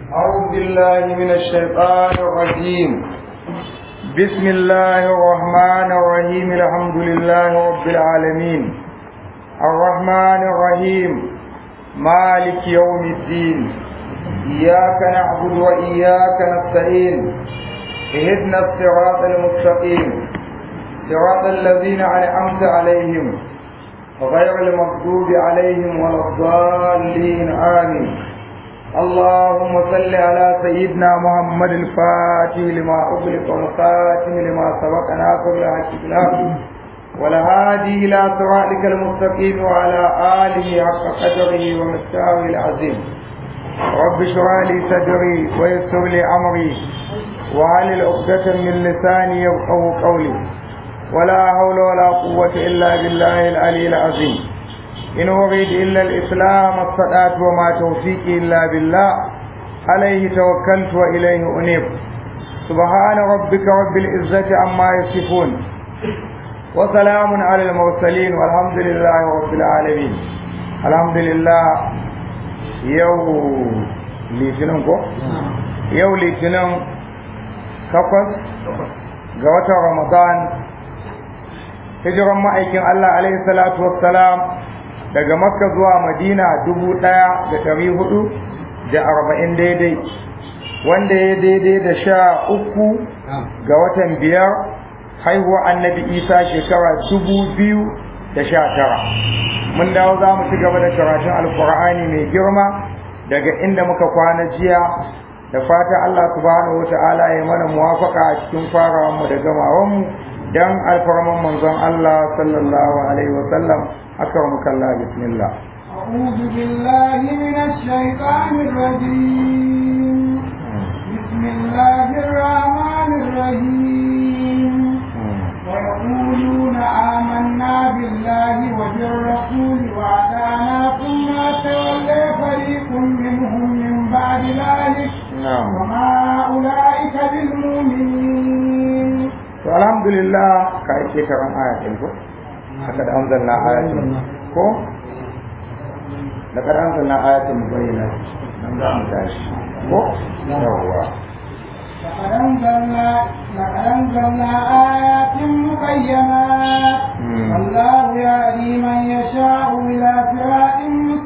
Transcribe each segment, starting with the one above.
أعوذ بالله من الشيطان الرجيم بسم الله الرحمن الرحيم الحمد لله رب العالمين الرحمن الرحيم مالك يوم الدين إياك نعبد وإياك نستعين اهدنا الصراط المستقيم صراط الذين أنعمت عليهم غير المغضوب عليهم ولا الضالين آمين اللهم صل على سيدنا محمد الفاتح لما أغلق والخاتم لما سبق ناصر الحق بالحق والهادي إلى صراطك المستقيم وعلى آله حق قدره ومستواه العظيم رب اشرح لي صدري ويسر لي أمري وعلى عقدة من لساني يفقه قولي ولا حول ولا قوة إلا بالله العلي العظيم إن أريد إلا الإسلام الصلاة وما توفيقي إلا بالله عليه توكلت وإليه أنيب سبحان ربك رب العزة عما يصفون وسلام على المرسلين والحمد لله رب العالمين الحمد لله يوم litinin ko? yau litinin takwas ga watan ramadan hijiran ma'aikin Allah alaihi salatu wassalam daga makka zuwa madina dubu ɗaya da ɗari hudu da arba'in daidai wanda ya daidai da sha uku ga watan biyar haihuwa annabi isa shekara dubu biyu da sha tara mun dawo za mu ci gaba da karatun alkur'ani mai girma daga inda muka kwana jiya da fata Allah subhanahu wa ta'ala ya mana muwafaka a cikin farawanmu da gamawanmu dan alfarman manzon Allah sallallahu alaihi wa sallam أكرمك الله بسم الله أعوذ بالله من الشيطان الرجيم بسم الله الرحمن الرحيم ويقولون آمنا بالله وبالرسول وأطعنا ثم تولى فريق منهم من بعد ذلك وما أولئك بالمؤمنين الحمد لله كاي شكرا آية لقد أنزلنا آيات كو لقد أنزلنا آيات مبينات نمزع متاش كو يوا لقد أنزلنا لقد أنزلنا آيات مبينات والله يهدي من يشاء إلى صراط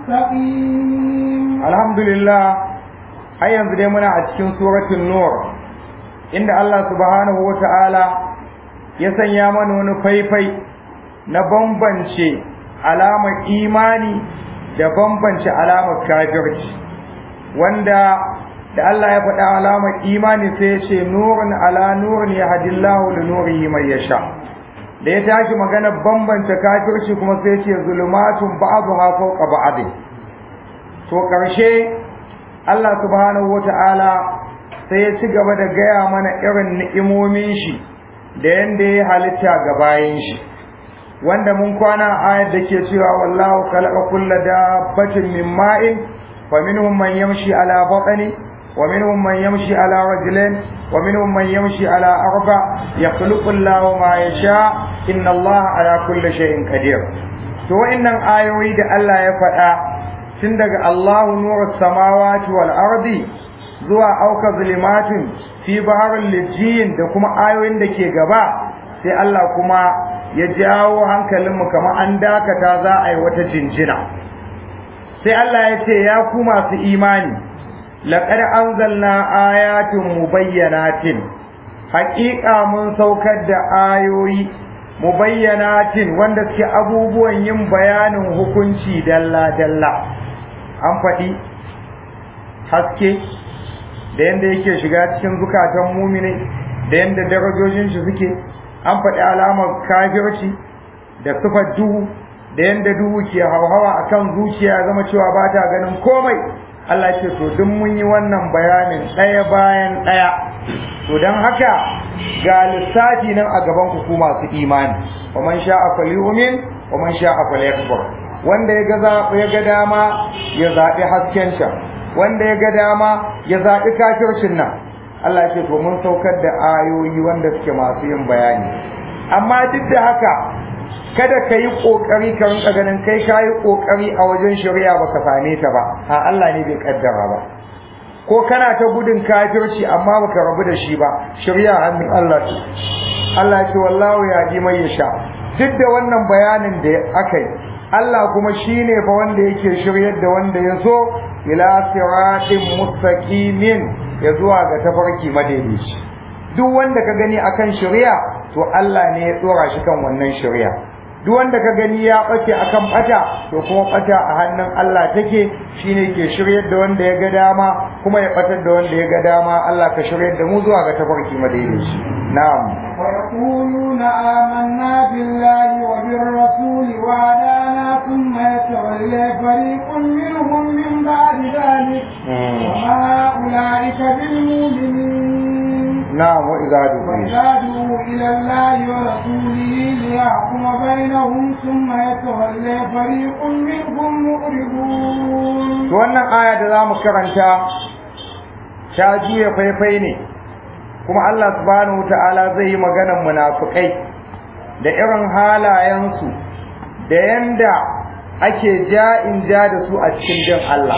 مستقيم الحمد لله har yanzu dai muna a cikin suratul nur inda Allah subhanahu wa ta'ala ya sanya mana wani faifai na bambance alamar imani da bambance alamar kafirci wanda da Allah ya faɗa alamar imani sai ya ce nurun ala nurun ya hadillahu li nurihi mai yasha da ya tashi magana bambance kafirci kuma sai ya ce zulumatun ba'dha fawqa ba'd to karshe Allah subhanahu wata'ala sai ya ci gaba da gaya mana irin ni'imomin shi da yanda ya halitta ga bayin shi wanda mun kwana ayat da ke cewa wallahu khalaqa kulla dabbatin min ma'in fa minhum man yamshi ala batni wa minhum man yamshi ala rajulain wa minhum man yamshi ala arba yakhluqu Allahu ma yasha inna Allaha ala kulli shay'in qadir to wa'annan ayoyi da Allah ya faɗa tun daga Allahu nurus samawati wal ardi zuwa auka zulimatin fi baharul lijin da kuma ayoyin da ke gaba sai Allah kuma ya jawo hankalinmu kamar an dakata za a yi wata jinjina sai Allah ya ce ya ku masu imani laqad anzalna ayatin mubayyanatin haƙiƙa mun saukar da ayoyi mubayyanatin wanda suke abubuwan yin bayanin hukunci dalla dalla an faɗi haske da yanda yake shiga cikin zukatan mumini da yanda darajojin shi suke an faɗi alamar kafirci da sifar duhu da yanda duhu ke hauhawa akan zuciya zama cewa ba ta ganin komai Allah ce to duk mun yi wannan bayanin ɗaya bayan ɗaya to don haka ga lissafi nan a gaban ku ku masu imani wa man sha'a falyu'min wa man sha'a falyakfur wanda ya ga ya ga dama ya zaɓi hasken sa wanda ya ga dama ya zaɓi kafircin nan Allah ce to mun saukar da ayoyi wanda suke masu yin bayani amma duk da haka kada ka yi ƙoƙari ka rinka ganin kai ka yi ƙoƙari a wajen shari'a baka same ta ba a Allah ne bai kaddara ba ko kana ta gudun kafirci amma baka rabu da shi ba shirya hannun Allah ce Allah ce wallahu ya ji mai yasha duk da wannan bayanin da aka yi Allah kuma shine fa wanda yake shiryar da wanda ya so ila siratin mustaqimin ya zuwa ga tafarki madaidaici duk wanda ka gani akan shari'a to Allah ne ya tsora shi kan wannan shari'a duk wanda ka gani ya bace akan bata to kuma bata a hannun Allah take shine ke shiryar da wanda ya ga dama kuma ya batar da wanda ya ga dama Allah ka shiryar da mu zuwa ga tafarki madaidaici na'am ويقولون آمنا بالله وبالرسول وعدانا ثم يتولى فريق منهم من بعد ذلك وما أولئك بالمؤمنين نعم وإذا دعوا وزادوا إلى الله ورسوله ليحكم بينهم ثم يتولى فريق منهم مؤرضون to wannan aya da zamu karanta ta juya faifai ne kuma Allah subhanahu wataala zai yi maganar munafikai da irin halayensu da yanda ake ja'in ja da su a cikin din Allah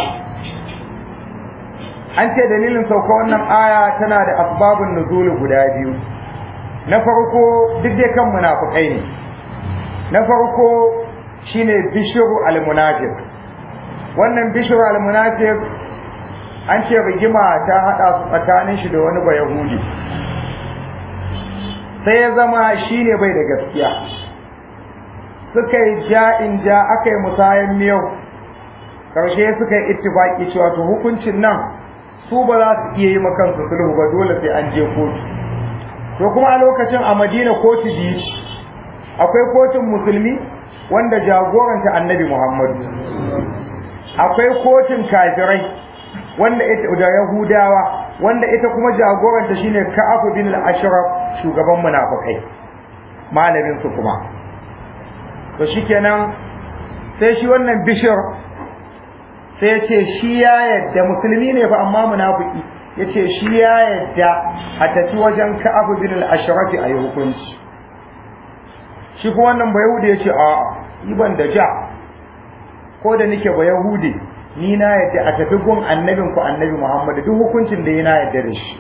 an ce dalilin sauka wannan aya tana da asbabun nuzul guda biyu na farko duk dai kan munafikai ne na farko shine bishru al-munafiq wannan bishru al-munafiq an ce rigima ta hada su tsakanin shi da wani bayahudi sai ya zama shine bai da gaskiya suka yi ja'in ja aka yi musayan miyau karshe suka yi ittifaki cewa to hukuncin nan su ba za su iya yi makansu sulhu ba dole sai an je kotu to kuma a lokacin a madina kotu biyu akwai kotun musulmi wanda jagoranta annabi muhammadu akwai kotun kafirai wanda ita da yahudawa wanda ita kuma jagoranta shine ka'ab bin al-ashraf shugaban munafikai malamin su kuma to shikenan sai shi wannan bishir sai ya ce shi ya yadda musulmi ne fa amma munafiki ya ce shi ya yadda a tafi wajen ka'ab bin al-ashraf a yi hukunci shi kuma wannan ba yahudi ya ce a ban da ja ko da nake ba yahudi ni na yadda a tafi gun annabin ku annabi muhammad duk hukuncin da yana yadda da shi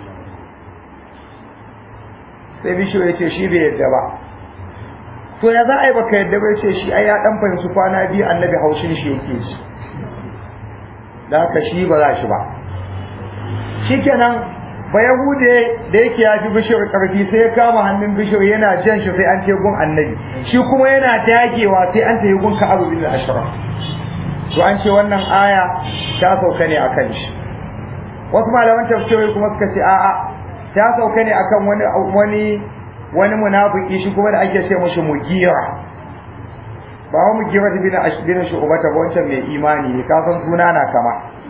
sai bishiyo ya ce shi bai yadda ba to ya za a yi baka yadda ba ya ce shi ai ya dan fahimci kwana biyu annabi haushin shi yake shi da haka shi ba za shi ba shikenan ba yahude da yake ya fi bishir karfi sai ya kama hannun bishir yana jan shi sai an ce gun annabi shi kuma yana dagewa sai an tafi gun ka abu bin ashraf to an ce wannan aya ta sauka ne akan shi wasu malaman tafsirai kuma suka ce a'a ta sauka ne akan wani wani wani munafiki shi kuma da ake ce mashi mugira ba wa mugira bin ashbin shu'bata ba wancan mai imani ne ka san suna na kama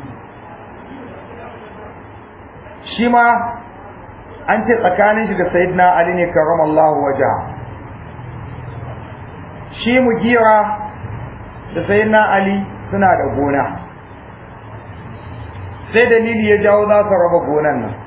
shi ma an ce tsakanin shi da sayyidina ali ne karamallahu waja shi mugira da sayyidina ali suna da gona sai dalili ya jawo za su raba gonan nan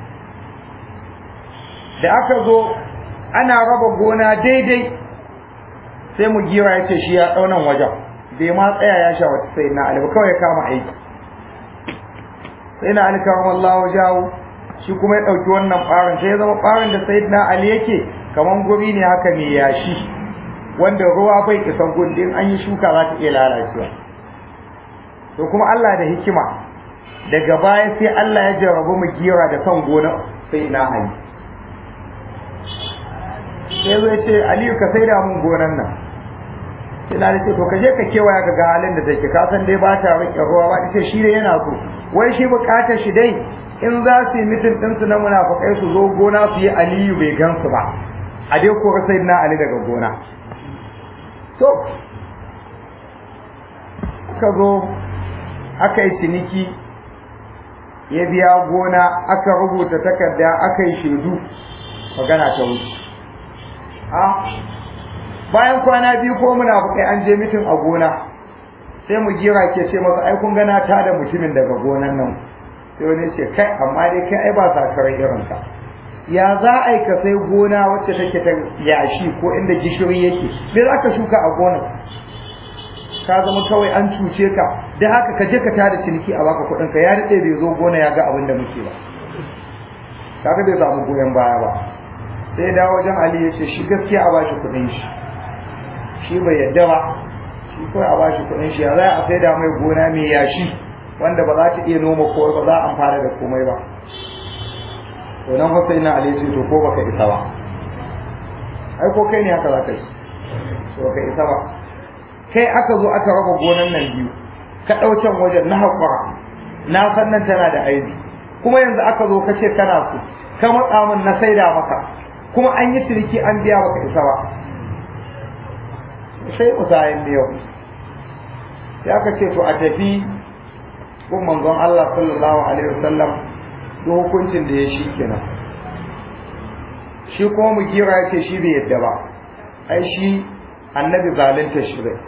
da aka zo ana raba gona daidai sai mu gira ya ce shi ya ɗaunan wajen bai ma tsaya ya sha wata sai na ali kawai ya kama aiki sai na ali kama Allah jawo shi kuma ya ɗauki wannan ɓarin sai ya zama ɓarin da sai na ali yake kaman guri ne haka mai yashi wanda ruwa bai isan gundin an yi shuka za ta iya lalacewa to kuma Allah da hikima daga baya sai Allah ya jarrabu mu gira da son gona sai na ali sai zai ce aliyu ka sai da mun gonan nan sai na ce to ka je ka kewaya ka ga halin da take ka san dai ba ta rike ruwa ba ce shi dai yana so wai shi bukatar shi dai in za su yi mitin ɗinsu na munafukai su zo gona su yi aliyu bai gansu ba a dai ko sai na ali daga gona to aka zo aka yi ciniki ya biya gona aka rubuta takarda aka yi shaidu magana ta wuce a bayan kwana biyu ko munafukai an je mitin a gona sai mu gira ke ce masa ai kun gana ta da mutumin daga gonan nan sai wani ce kai amma dai kai ai ba sa karai irin ka ya za a yi ka sai gona wacce take ta yashi ko inda gishiri yake me za ka shuka a gonar ka zama kawai an cuce ka da haka ka je ka tada ciniki a baka kuɗin ka ya daɗe bai zo gona ya ga abin da muke ba kaga bai samu goyon baya ba sai da wajen Ali ya ce shi gaskiya a bashi kuɗin shi shi bai yadda ba shi kawai a bashi kuɗin shi ya za a sai da mai gona mai yashi wanda ba za ta iya noma ko ba za a amfana da komai ba to nan fa sai na Ali ce to ko baka isa ba ai ko kai ne haka za ka yi to baka isa ba kai aka zo aka raba gonan nan biyu ka ɗau can wajen na haƙura na san nan tana da aibi kuma yanzu aka zo ka ce kana so ka matsa min na saida maka kuma an yi ciniki an biya baka isa ba sai usayen da yau sai aka ce to a tafi gun manzon Allah sallallahu alaihi wasallam da hukuncin da ya shi kenan shi kuma mu kira ya ce shi bai yadda ba ai shi annabi zalunta shi bai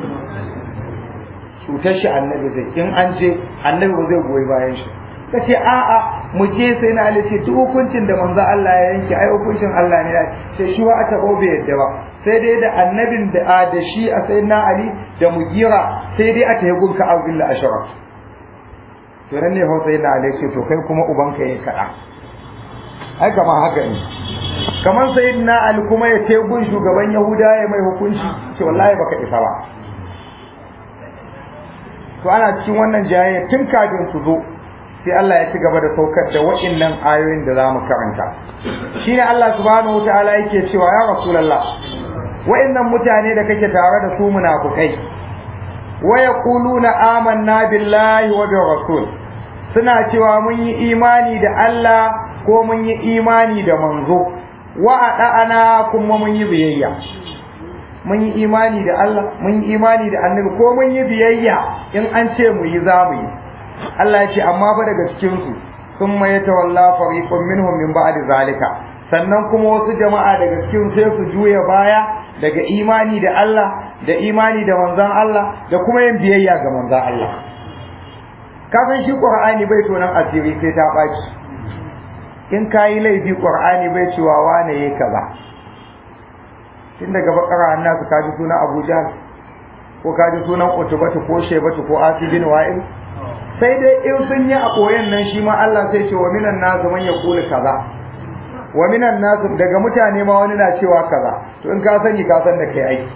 cutar shi annabi zai in an je annabi ba zai goyi bayan shi ka ce a'a mu je sai na ali ce duk hukuncin da manzo Allah ya yanke ai hukuncin Allah ne sai shi wa ata bai yadda ba sai dai da annabin da da shi a sai na ali da mugira sai dai ata yi gunka abdullah ashraf to nan ne sai na ali ce to kai kuma ubanka yayin kada ai kamar haka ne kamar sayyidina ali kuma ya ce gun shugaban yahuda ya mai hukunci ce wallahi baka isa ba to ana cikin wannan jayayya tun kafin su zo sai Allah ya ci gaba da saukar da wa'innan ayoyin da zamu karanta shine Allah subhanahu wataala yake cewa ya rasulullah wa'innan mutane da kake tare da su munafukai wa yaquluna amanna billahi wa bir rasul suna cewa mun yi imani da Allah ko mun yi imani da manzo wa ada'ana kuma mun yi biyayya mun yi imani da Allah mun yi imani da annabi ko mun yi biyayya in an ce mu yi za mu yi Allah ya ce amma fa daga cikin su sun mai tawalla fariqun minhum min ba'di zalika sannan kuma wasu jama'a daga cikin sai su juya baya daga imani da Allah da imani da manzon Allah da kuma yin biyayya ga manzon Allah kafin shi Qur'ani bai tonan asiri sai ta baki in kayi laifi Qur'ani bai cewa wane yayi kaza tun daga bakara annasu kaji sunan Abu Jahl ko kaji sunan Utbatu ko Shaybatu ko Asibin Wa'il sai dai in sun yi a koyan nan shi ma Allah sai ce wa minan nasu man yaqulu kaza wa minan nasu daga mutane ma wani na cewa kaza to in ka sani ka san da kai aiki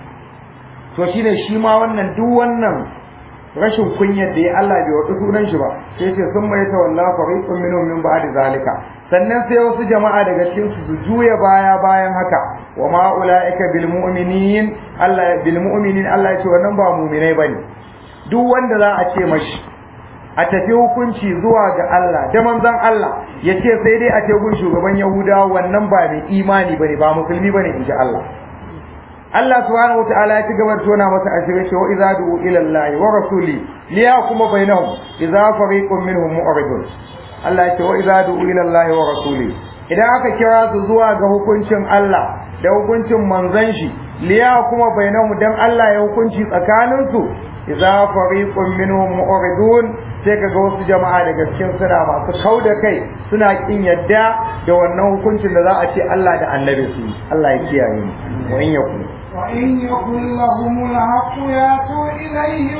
to shine shi ma wannan duk wannan rashin kunyar da ya Allah bai wata sunan shi ba sai ce sun mai tawalla fariqun minhum min ba'di zalika sannan sai wasu jama'a daga cikin su su juya baya bayan haka wa ma ulaika bil mu'minin Allah bil mu'minin Allah ya ce wannan ba mu'minai bane duk wanda za a ce mashi a tafi hukunci zuwa ga Allah da manzon Allah ya ce sai dai a ce gun shugaban Yahudawa wannan ba mai imani bane ba musulmi bane insha Allah Allah subhanahu wataala ya ci gaba da tona masa asiri cewa idza du'u ila Allah wa rasuli liyahkuma bainahum idza fariqun minhum mu'ridun Allah ya ce wa idza du'u ila Allah wa rasuli idan aka kira su zuwa ga hukuncin Allah da hukuncin manzon shi liyahkuma bainahum dan Allah ya hukunci tsakanin su idza fariqun minhum mu'ridun sai kaga wasu jama'a daga cikin suna masu kauda kai suna kin yadda da wannan hukuncin da za a ce Allah da annabi su Allah ya kiyaye mu wa in yakun وإن يكن لهم الحق يأتوا إليه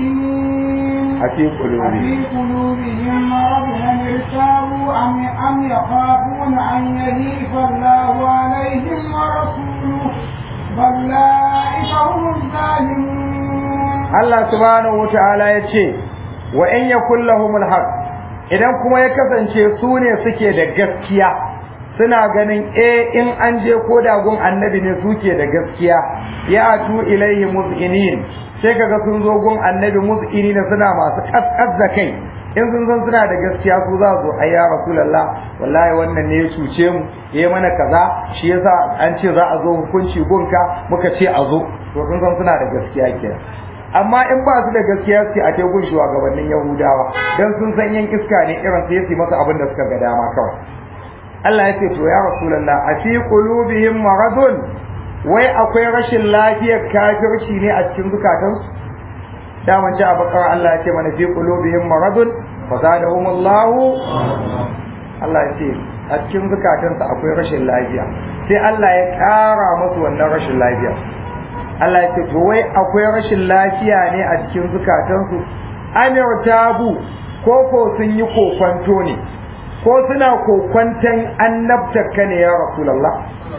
مذعنين أفي قلوبهم أفي قلوبهم مرض هم ارتابوا أم أم يخافون أن يهيف الله عليهم ورسوله بل أولئك هم الظالمون Allah subhanahu wata'ala ya ce wa in yakul lahumul haq idan kuma ya kasance su ne suke da gaskiya suna ganin eh in an je ko da gun annabi ne suke da gaskiya ya atu ilaihi muzinin sai kaga sun zo gun annabi muzinina suna masu kaskas da kai in sun san suna da gaskiya su za su ai ya rasulullah wallahi wannan ne ya cuce mu ya mana kaza shi yasa an ce za a zo hukunci gunka muka ce a zo to sun san suna da gaskiya kenan amma in ba su da gaskiya su a tegun shugabannin yahudawa dan sun san yan iska ne irin sai su masa abin da suka ga dama kawai Allah ya ce to ya rasulullah a fi qulubihim maradun wai akwai rashin lafiyar kafirci ne a cikin zukatansu daman ji a bakar Allah ya ce mana fi qulubihim maradun fazadahumullahu Allah ya ce a cikin zukatansu akwai rashin lafiya sai Allah ya ƙara musu wannan rashin lafiya Allah ya ce to wai akwai rashin lafiya ne a cikin zukatansu amir tabu ko ko sun yi kokwanto ne ko suna kokwantan annabtaka ne ya rasulullah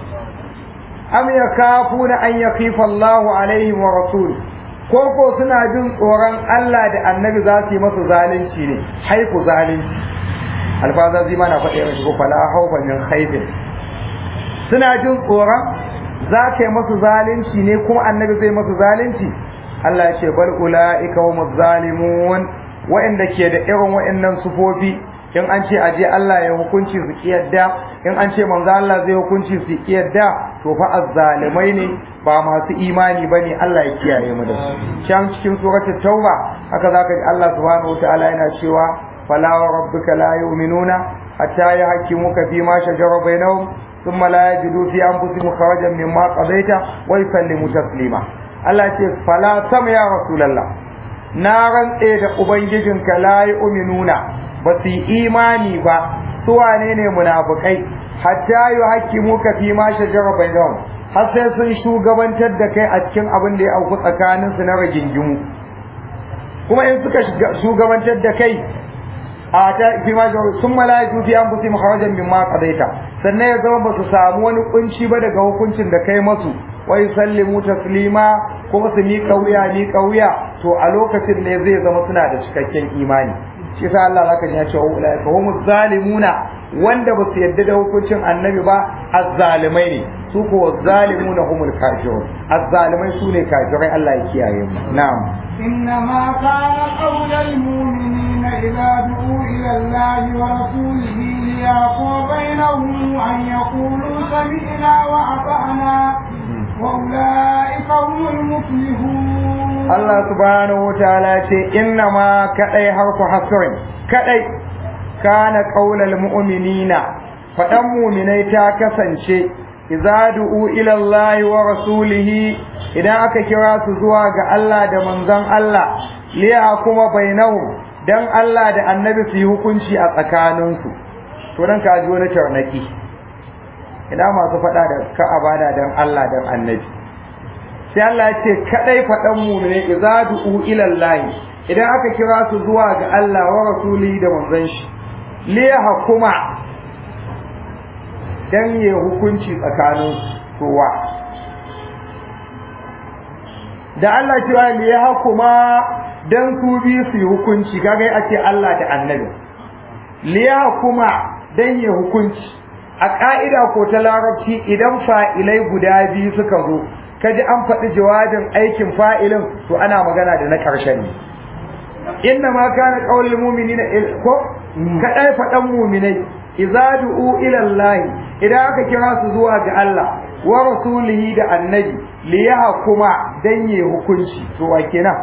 am yakafuna an yakifa Allah alaihim wa rasul ko ko suna jin tsoron Allah da annabi za su yi masa zalunci ne haifu zalunci alfaza zai mana faɗa yawan shigo fala haufa min haifin suna jin tsoron za ka yi masu zalunci ne kuma annabi zai masu zalunci Allah ya ce bal ulaika hum zalimun wa'anda ke da irin wa'annan sufofi in an ce aje Allah ya hukunci su kiyarda in an ce manzo Allah zai hukunci su kiyarda to fa azzalimai ne ba masu imani bane Allah ya kiyaye mu da su can cikin suratul tauba haka zaka ji Allah subhanahu wataala yana cewa fala wa rabbika la yu'minuna hatta yahkimuka fi ma shajara bainahum ثم لا يجدوا في أنفسهم خرجا مما قضيت ويسلموا تسليما Allah ce fala sam ya rasulallah na rantse da ubangijinka la yu'minuna ba su yi imani ba su wane ne munafikai hatta yuhaqqimuka fi ma shajara bainahum har sai sun shugabantar da kai a cikin abin da ya auku tsakanin su na rigingimu kuma in suka shugabantar da kai a ta fi ma sun malaiku fi anfusihim kharajan mimma qadaita sannan ya zama ba su samu wani kunci ba daga hukuncin da kai masu wai sallimu taslima kuma su miƙa wuya miƙa wuya to a lokacin ne zai zama suna da cikakken imani shi yasa Allah zaka ji ya ce ulaika humuz zalimuna wanda ba su yadda da hukuncin annabi ba azzalimai ne su ko zalimuna humul kafirun azzalimai su ne kafirai Allah ya kiyaye mu na'am إنما كان قول المؤمنين إذا دعوا إلى الله ورسوله ليحكم بينهم أن يقولوا سمعنا وأطعنا وأولئك هم المفلحون Allah subhanahu wa ta'ala ce inna ma kadai harfu hasrin kadai kana qaulal mu'minina fadan mu'minai ta kasance idza du'u ila Allah wa rasulihi idan aka kira su zuwa ga Allah da manzon Allah liya kuma bainahum dan Allah da annabi su yi hukunci a tsakaninsu to dan ka ji wani tarnaki ina masu faɗa da ka abada dan Allah dan annabi sai Allah ya ce kadai faɗan mu'mini idza du'u ila Allah idan aka kira su zuwa ga Allah wa rasulihi da manzon shi li hukuma dan ya hukunci tsakanin kowa da Allah cewa li hukuma dan su bi su yi hukunci kaga a ce Allah da annabi li hukuma dan ya hukunci a ka'ida ko ta larabci idan fa'ilai guda biyu suka zo kaji an faɗi jawabin aikin fa'ilin to ana magana da na ƙarshen ne inna ma kana qaulul mu'minina ko kadai faɗan mu'minai idza du'u ila Allah idan aka kira su zuwa ga Allah wa rasulihi da annabi li yahkuma dan yi hukunci to wa kenan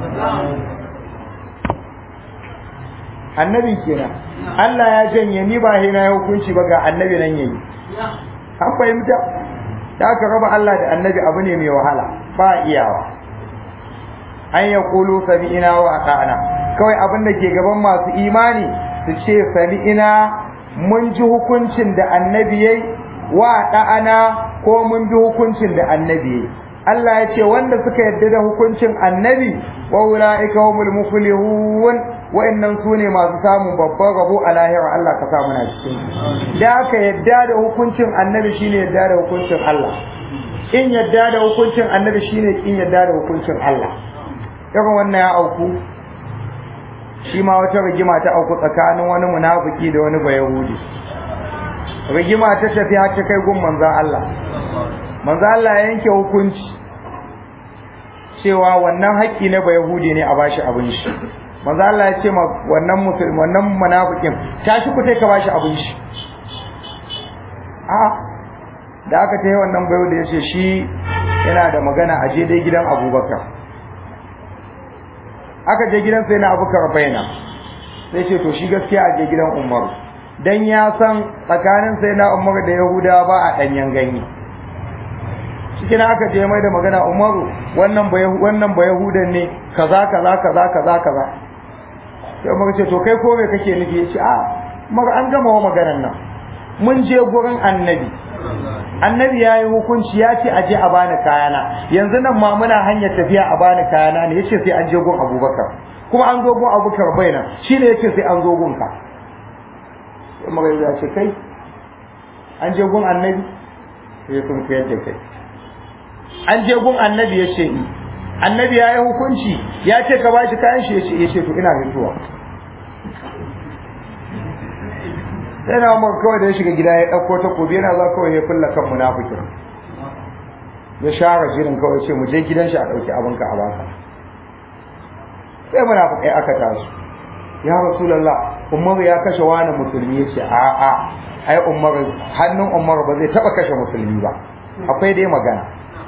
annabi kenan Allah ya janye ni ba hina hukunci ba ga annabi nan yayi an fahimta da aka raba Allah da annabi abu ne mai wahala ba iyawa an ya kulu sami'ina wa ata'ana kawai abin da ke gaban masu imani su ce sami'ina mun ji hukuncin da annabi yayi wa ata'ana ko mun bi hukuncin da annabi yayi Allah ya ce wanda suka yarda da hukuncin annabi wa ulaika humul muflihun wa'annan su ne masu samun babban rabo a lahira Allah ka samu na cikin da aka yadda da hukuncin annabi shine yadda da hukuncin Allah in yadda da hukuncin annabi shine in yadda da hukuncin Allah irin wannan ya auku shi ma wata rigima ta auku tsakanin wani munafiki da wani bayahudi rigima ta tafi har ta kai gun manzon Allah manzon Allah ya yanke hukunci cewa wannan haƙƙi na bayahudi ne a bashi abin shi manzo Allah ya ce ma wannan musulmi wannan munafikin tashi ku kai ka bashi abin shi a da aka tayi wannan bayo da yace shi yana da magana a je dai gidan Abubakar aka je gidan sai na Abubakar bayana sai ce to shi gaskiya a je gidan Umar dan ya san tsakanin sai na Umar da Yahudawa ba a danyen ganye cikin aka je mai da magana Umaru wannan ba wannan ba Yahudan ne kaza kaza kaza kaza kaza sai muka ce to kai ko me kake nufi yace a muka an gama wa maganar nan mun je gurin annabi annabi ya yi hukunci ya ce aje a bani kayana yanzu nan ma muna hanyar tafiya a bani kayana ne yace sai an je gun abubakar kuma an zo gun abubakar bai nan shi ne yace sai an zo gun ka sai magana ya ce kai an je gun annabi sai sun kayar da kai an je gun annabi ya ce annabi ya yi hukunci ya ce ka bashi kayan shi ya ce to ina fitowa sai na umar kawai da ya shiga gida ya ɗauko takobi yana za kawai ya fulla kan munafikin ya share jirin kawai ce mu je gidan shi a ɗauki abinka a baka sai munafikai aka taso ya rasulullah umar ya kashe wani musulmi ya ce a a ai umar hannun umar ba zai taɓa kashe musulmi ba akwai dai magana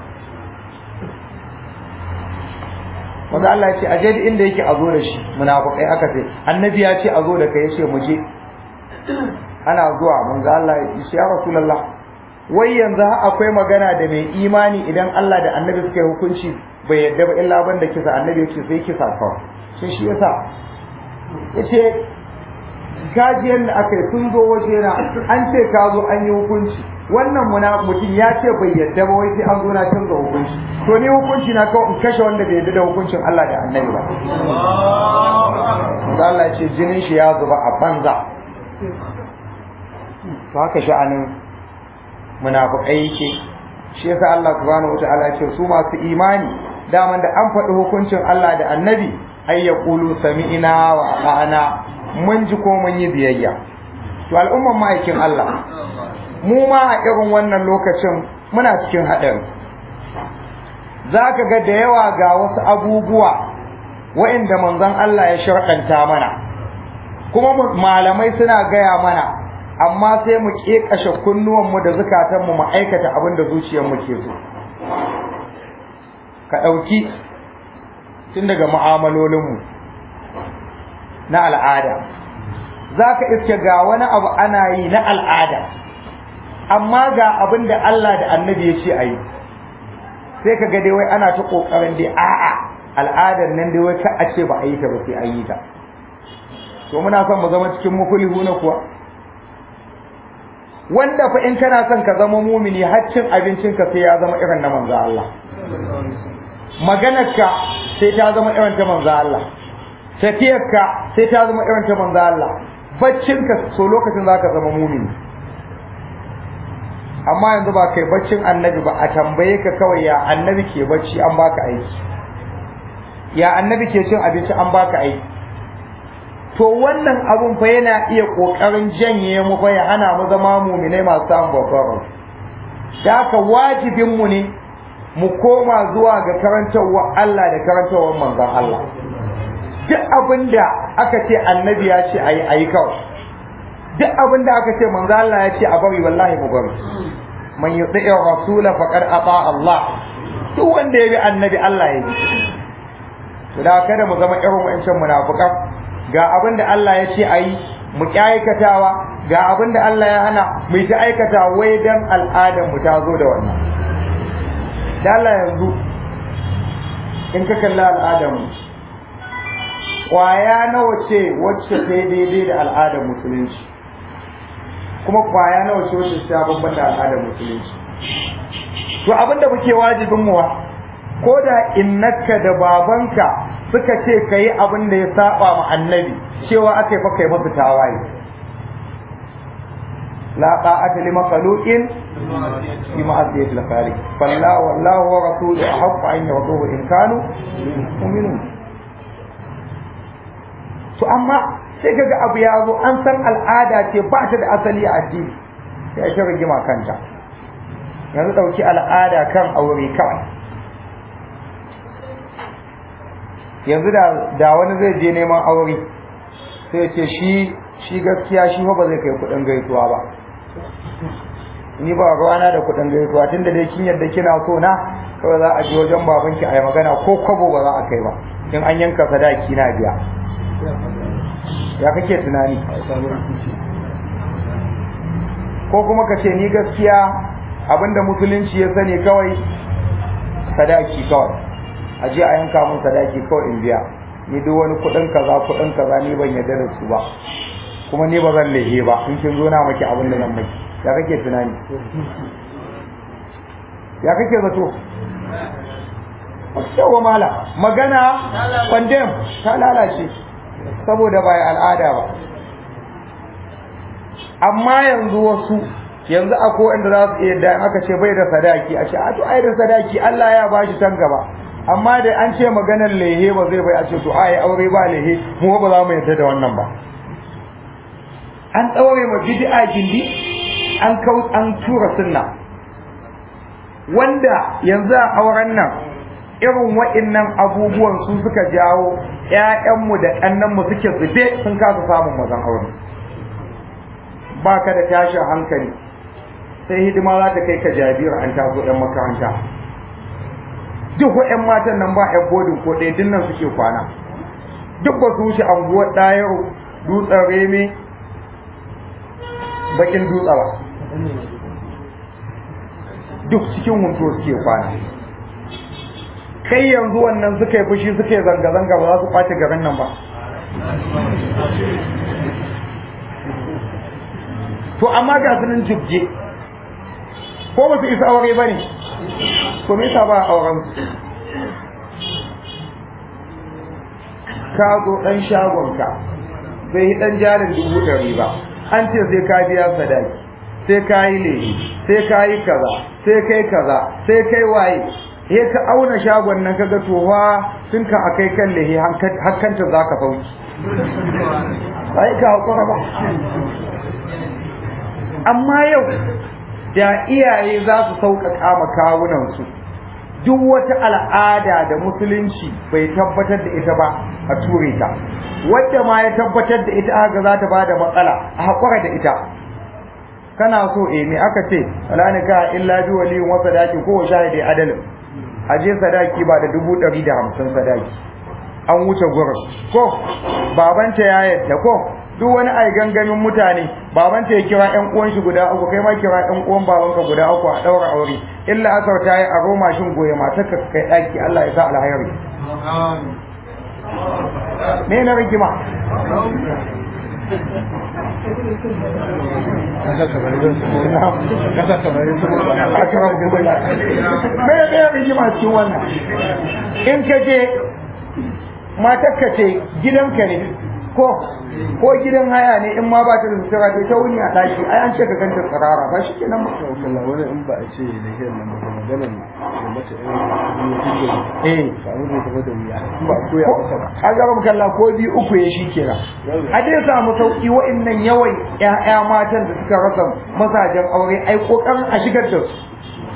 wanda Allah ya ce aje da inda yake a zo da shi munafikai aka ce annabi ya ce a zo da kai ya ce mu je ana zuwa manzo Allah ya ce ya rasulullah wai yanzu akwai magana da mai imani idan Allah da annabi suka yi hukunci bai yadda ba illa banda kisa annabi ya ce sai kisa kawai sai shi yasa yace gajiyar da aka yi sun zo waje na an ce ka zo an yi hukunci wannan muna mutum ya ce bai yadda ba wai sai an zo na canza hukunci to ni hukunci na kawai in kashe wanda bai yadda da hukuncin Allah da annabi ba manzo Allah ya ce jinin shi ya zuba a banza to haka sha'anin munafiqai yake shi yasa Allah subhanahu wataala ce su masu imani daman da an faɗi hukuncin Allah da Annabi ay yaqulu sami'na wa ata'na mun ji ko mun yi biyayya to al'umman ma'aikin Allah mu ma a irin wannan lokacin muna cikin haɗari zaka ga da yawa ga wasu abubuwa wa'inda manzon Allah ya sharɗanta mana kuma malamai suna gaya mana amma sai mu kekashe kunnuwanmu da zukatanmu mu aikata abin da zuciyarmu ke so ka ɗauki tun daga mu'amalolinmu na al'ada za ka iske ga wani abu ana yi na al'ada amma ga abin da Allah da annabi ya ce a yi sai ka ga dai wai ana ta ƙoƙarin dai a'a al'adar nan dai wai ka a ce ba a yi ta ba sai an yi ta to muna son mu zama cikin mukulihu na kuwa wanda fa in kana son ka zama mumini har cin abincinka sai ya zama irin na manzo Allah maganarka sai ta zama irin ta manzo Allah tafiyarka sai ta zama irin ta manzo Allah baccinka so lokacin zaka zama mumini amma yanzu ba kai baccin annabi ba a tambaye ka kawai ya annabi ke bacci an baka aiki ya annabi ke cin abinci an baka aiki to wannan abun fa yana iya kokarin janye mu fa ya hana mu zama mu'minai masu samun babbar da haka wajibin mu ne mu koma zuwa ga karantarwa Allah da karantarwar manzon Allah duk abinda aka ce annabi ya ce ayi ayi kawai duk abinda aka ce manzon Allah ya ce a bari wallahi mu bari man yuti rasula faqad ata Allah duk wanda ya bi annabi Allah ya bi to da kada mu zama irin wa'ancan munafikan ga abin da Allah ya ce a yi mu ƙi aikatawa ga abin da Allah ya hana mu ta aikata wai dan al'adar mu ta zo da wannan da Allah yanzu in ka kalli al'adar mu kwaya nawa ce wacce ta daidai da al'adar musulunci kuma kwaya nawa ce wacce ta bambanta al'adar musulunci to abin da muke wajibin mu ko da innaka da babanka suka ce ka yi abin da ya saba ma annabi cewa aka yi fa kai masu tawaye la ta'ata li makhluqin fi ma'asiyati al-khaliq falla wallahu wa rasuluhu ahqqu an yurduhu in kanu mu'minun to amma sai kaga abu ya zo an san al'ada ce ba ta da asali a addini sai ta rigima kanta yanzu dauki al'ada kan aure kawai yanzu da da wani zai je neman aure sai ya ce shi shi gaskiya shi ba zai kai kudin gaisuwa ba ni ba ruwana da kudin gaisuwa tunda dai kin yadda kina so na kawai za a je wajen babanki a yi magana ko kwabo ba za a kai ba in an yanka sadaki na biya ya kake tunani ko kuma ka ce ni gaskiya abinda musulunci ya sani kawai sadaki kawai a je a yanka mun sadaki kawai in biya ni duk wani kudin kaza kudin kaza ni ban yarda da su ba kuma ni ba zan lehe ba in kin zo na maki abin da nan maki ya kake tunani ya kake zato yawa mala magana condemn ta lalace saboda ba al'ada ba amma yanzu wasu yanzu akwai wanda za su iya da aka ce bai da sadaki a ce a to ai da sadaki Allah ya ba shi can gaba amma da an ce maganar lehe ba zai bai a ce to ai aure ba lehe mu ba za mu yarda da wannan ba an ɗaure ma bid'a gindi an kau an tura sunna wanda yanzu a auren nan irin wa'innan abubuwan su suka jawo ƴaƴanmu da ƙannanmu suke zube sun kasa samun mazan aure ba ka da tashin hankali sai hidima za ta kai ka jabira an taso ƴan makaranta duk ƴan matan nan ba ƴan bodin ko ɗaya dinnan suke kwana duk ba su wuce anguwar ɗayaro dutsen reme bakin dutse ba duk cikin hunto suke kwana kai yanzu wannan suka yi fushi suka yi zanga-zanga ba za su kwace garin nan ba to amma ga su nan jibge ko ba su isa aure ba ne to me yasa ba auren ka zo dan shagonka bai yi dan jarin dubu ɗari ba an ce sai ka biya sadaki sai ka yi lehi sai ka yi kaza sai kai kaza sai kai waye he ka auna shagon nan kaga towa tun ka akai kan lehi hakkanta za ka sauki sai ka hakura ba amma yau da iyaye za su sauƙaƙa ma kawunansu duk wata al'ada da musulunci bai tabbatar da ita ba a ture ta wadda ma ya tabbatar da ita haka za ta bada matsala a haƙura da ita kana so eh me aka ce wala nika illa bi waliyin wa sadaki ko shahidi adalin aje sadaki ba da dubu ɗari da hamsin sadaki an wuce gurin ko babanta ya yadda ko duk wani ai gangamin mutane babanta ya kira ƴan uwan shi guda uku kai ma kira ƴan uwan babanka guda uku a ɗaura aure illa asar ta yi a roma shin goye matarka kai ɗaki Allah ya sa alhairi me na rigima me me rigima cikin wannan in ka je matarka ce gidanka ne ko ko gidan haya ne in ma ba ta da sutura ta ta wuni a daki ai an ce ka ganta tsirara ba shi ke nan kalla wani in ba a ce da ke nan ba maganar da mace ɗin biyu eh ba mu zai tafi da wuya ba ko ya masa ba a ga kalla ko biyu uku ya shi kenan a dai samu sauki wa'annan yawan ƴaƴa matan da suka rasa mazajen aure ai kokarin a shigar da su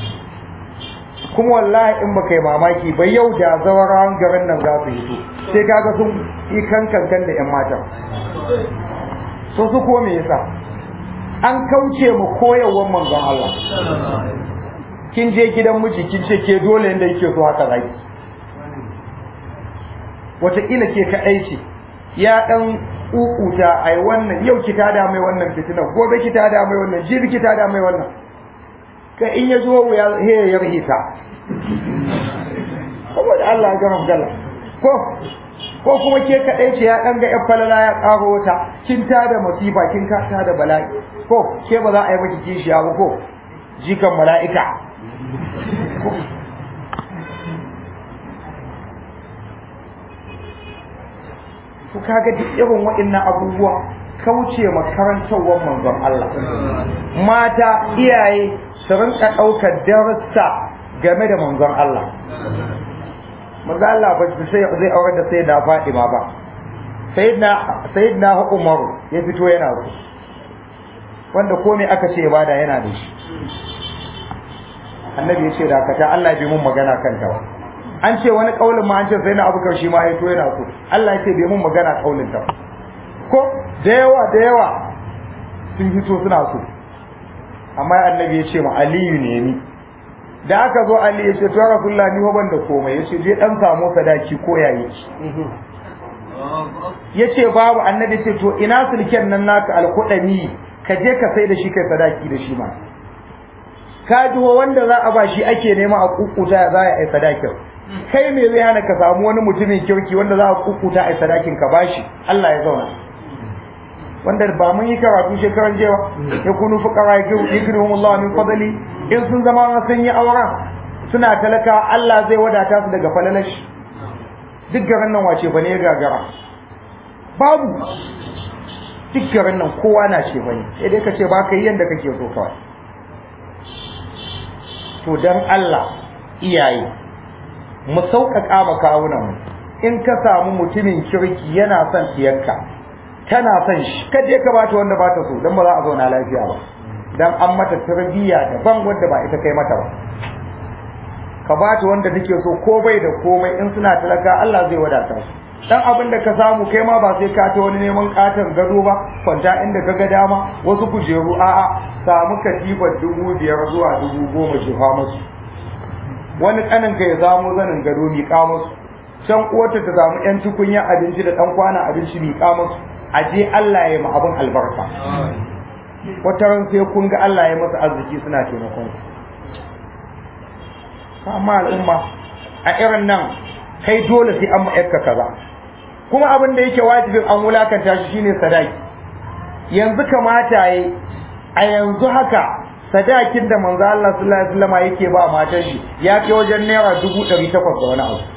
kuma wallahi in baka yi mamaki ba yau da zawarawan garin nan za su hito sai kaga sun yi kankan da ƴan matan so su ko me yasa an kauce mu koyarwar manzon Allah kin je gidan miji kin ce ke dole inda yake so haka zaki wataƙila ke kaɗai ce ya ɗan ƙuƙuta ai wannan yau ki tada mai wannan fitina gobe ki tada mai wannan jibi ki tada mai wannan ka in ya zo ya he ya rahita saboda Allah ya gama gala ko ko kuma ke kaɗai ce ya ɗan ga ƴan falala ya ƙaro wata kin tada masifa kin ka tada bala'i ko ke ba za a yi maki kishiya ba ko jikan mala'ika to kaga duk irin waɗannan abubuwa kauce makarantarwar manzon Allah mata iyaye su rinka ɗaukar darussa game da manzon Allah manzon Allah ba sai zai aure da sai da Fatima ba sayyidina sayyidina Umar ya fito yana so wanda komai aka ce bada yana da shi annabi ya ce da kata Allah bai mun magana kanta ba an ce wani kaulin ma an ce sai na abubakar shi ma ya to yana so Allah ya ce bai mun magana kaulin ta ko da yawa da yawa sun fito suna so amma annabi ya ce ma aliyu ne ni da aka zo ali ya ce to rasulullah ni ban da komai ya ce je dan samu sadaki ko yayi ya ce babu annabi ce to ina sulken nan naka alkudami ka je ka sai da shi kai sadaki da shi ma ka ji wanda za a ba shi ake nema a kukuta za a yi sadakin kai me zai hana ka samu wani mutumin kirki wanda za a kukuta a yi sadakin ka bashi Allah ya zauna wanda ba mun yi karatu shekaran jewa ya kunu fuqara yaghnihum Allah min fadli in sun zama sun yi auren suna talaka Allah zai wadata su daga falalashi duk garin nan wace fa ne ya gagara babu duk garin nan kowa na ce bane sai dai ka ce ba ka yi yadda kake so kawai to dan Allah iyaye mu sauƙaƙa ma kawunan mu in ka samu mutumin kirki yana son tiyarka kana son shi ka je ka bata wanda bata so dan ba za a zauna lafiya ba dan an mata tarbiyya daban wanda ba ita kai mata ba ka bata wanda take so ko bai da komai in suna talaka Allah zai wadata su dan abin da ka samu kai ma ba sai ka ta wani neman katon gado ba kwanta inda ka ga dama wasu kujeru a'a samu katifar dubu biyar zuwa dubu goma jefa musu wani kanin ka ya samu zanin gado miƙa musu can uwarta ta samu yan tukunya abinci da dan kwana abinci miƙa musu a je Allah ya ma abin albarka wata ran sai kun ga Allah ya masa arziki suna taimakon ku amma al'umma a irin nan kai dole sai an ma'aika kaza kuma abin da yake wajibin an wulakanta shi shine sadaki yanzu kamata yi a yanzu haka sadakin da manzo Allah sallallahu alaihi wasallam yake ba matan shi ya kai wajen naira dubu ɗari takwas da wani abu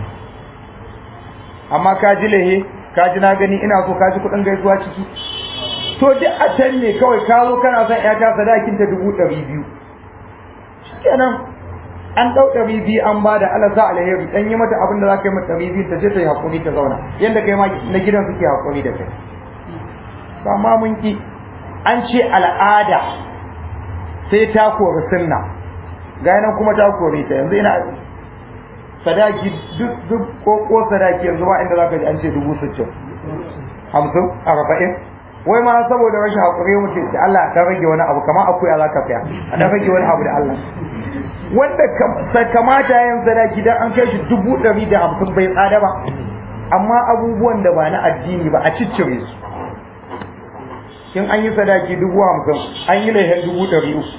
amma ka ji lehe ka ji na gani ina so ka ji kuɗin gaisuwa ciki to duk a can ne kawai ka zo kana son ƴata sadakin ta dubu ɗari biyu kenan an ɗau ɗari biyu an ba da Allah sa alheri ɗan yi mata abin da za ka yi mata ɗari biyu ta je ta yi haƙuri ta zauna yadda kai ma na gidan suke haƙuri da kai ba ma mun ki an ce al'ada sai ta kori sunna ga nan kuma ta kori ta yanzu ina sadaki duk duk ko ko sadaki yanzu ma inda zaka ji an ce dubu sittin hamsin arba'in wai ma saboda rashin haƙuri mutum da Allah ta rage wani abu kamar akuya za ka fiya a dan rage wani abu da Allah wanda kamata yin sadaki dan an kai shi dubu ɗari da hamsin bai tsada ba amma abubuwan da ba na addini ba a ciccire su in an yi sadaki dubu hamsin an yi laihin dubu ɗari uku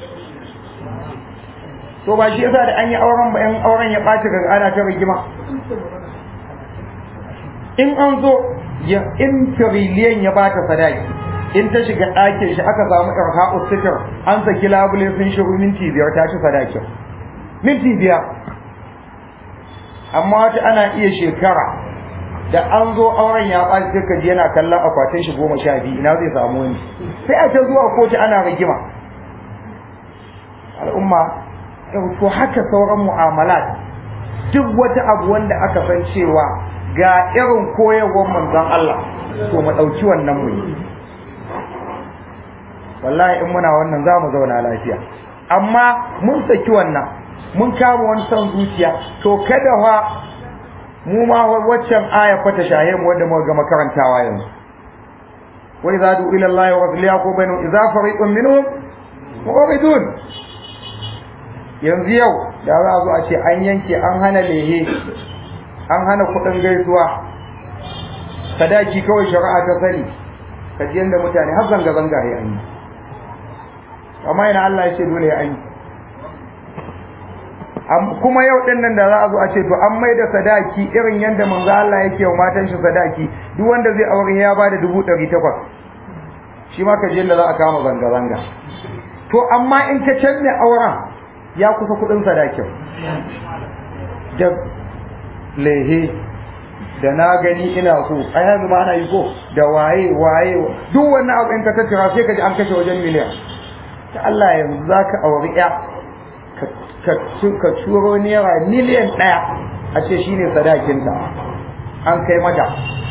to ba shi yasa da an yi auren ba in auren ya ɓaci ga ana ta rigima in an zo ya in tiriliyan ya bata sadaki in ta shiga ɗakin shi aka samu irha'u sitir an saki labule sun shiru minti biyar ta ci sadakin minti biyar amma wata ana iya shekara da an zo auren ya ɓaci sai kaji yana kallon akwatin shi goma sha biyu ina zai samu wani sai a ta zuwa kotu ana rigima al'umma to haka sauran mu'amalat duk wata abu wanda aka san cewa ga irin koyarwar manzon Allah to mu ɗauki wannan mu yi wallahi in muna wannan za mu zauna lafiya amma mun saki wannan mun kama wani son zuciya to kada fa mu ma waccan aya fata shahe mu wanda muka gama karantawa yanzu wa idza du ila allahi wa rasulihi ko bainu idza fariqun minhum mu'ridun yanzu yau da za a zo a ce an yanke an hana lehe an hana kudin gaisuwa sadaki kawai shari'a ta sani kaji yanda mutane har zanga zanga ya yi amma ina Allah ya ce dole ya yi kuma yau din nan da za a zo a ce to an mai da sadaki irin yanda manzo Allah yake wa matan shi sadaki duk wanda zai aure ya bada dubu ɗari takwas shi ma ka je yanda za a kama zanga zanga to amma in ka canne auren ya kusa kuɗin sadakin da lehe da na gani ina so a yanzu ma ana yi ko da waye waye duk wannan abu in ka tattara sai ka ji an kashe wajen miliyan ta Allah yanzu za ka auri ya ka turo naira miliyan ɗaya a ce shi ne sadakinta an kai mata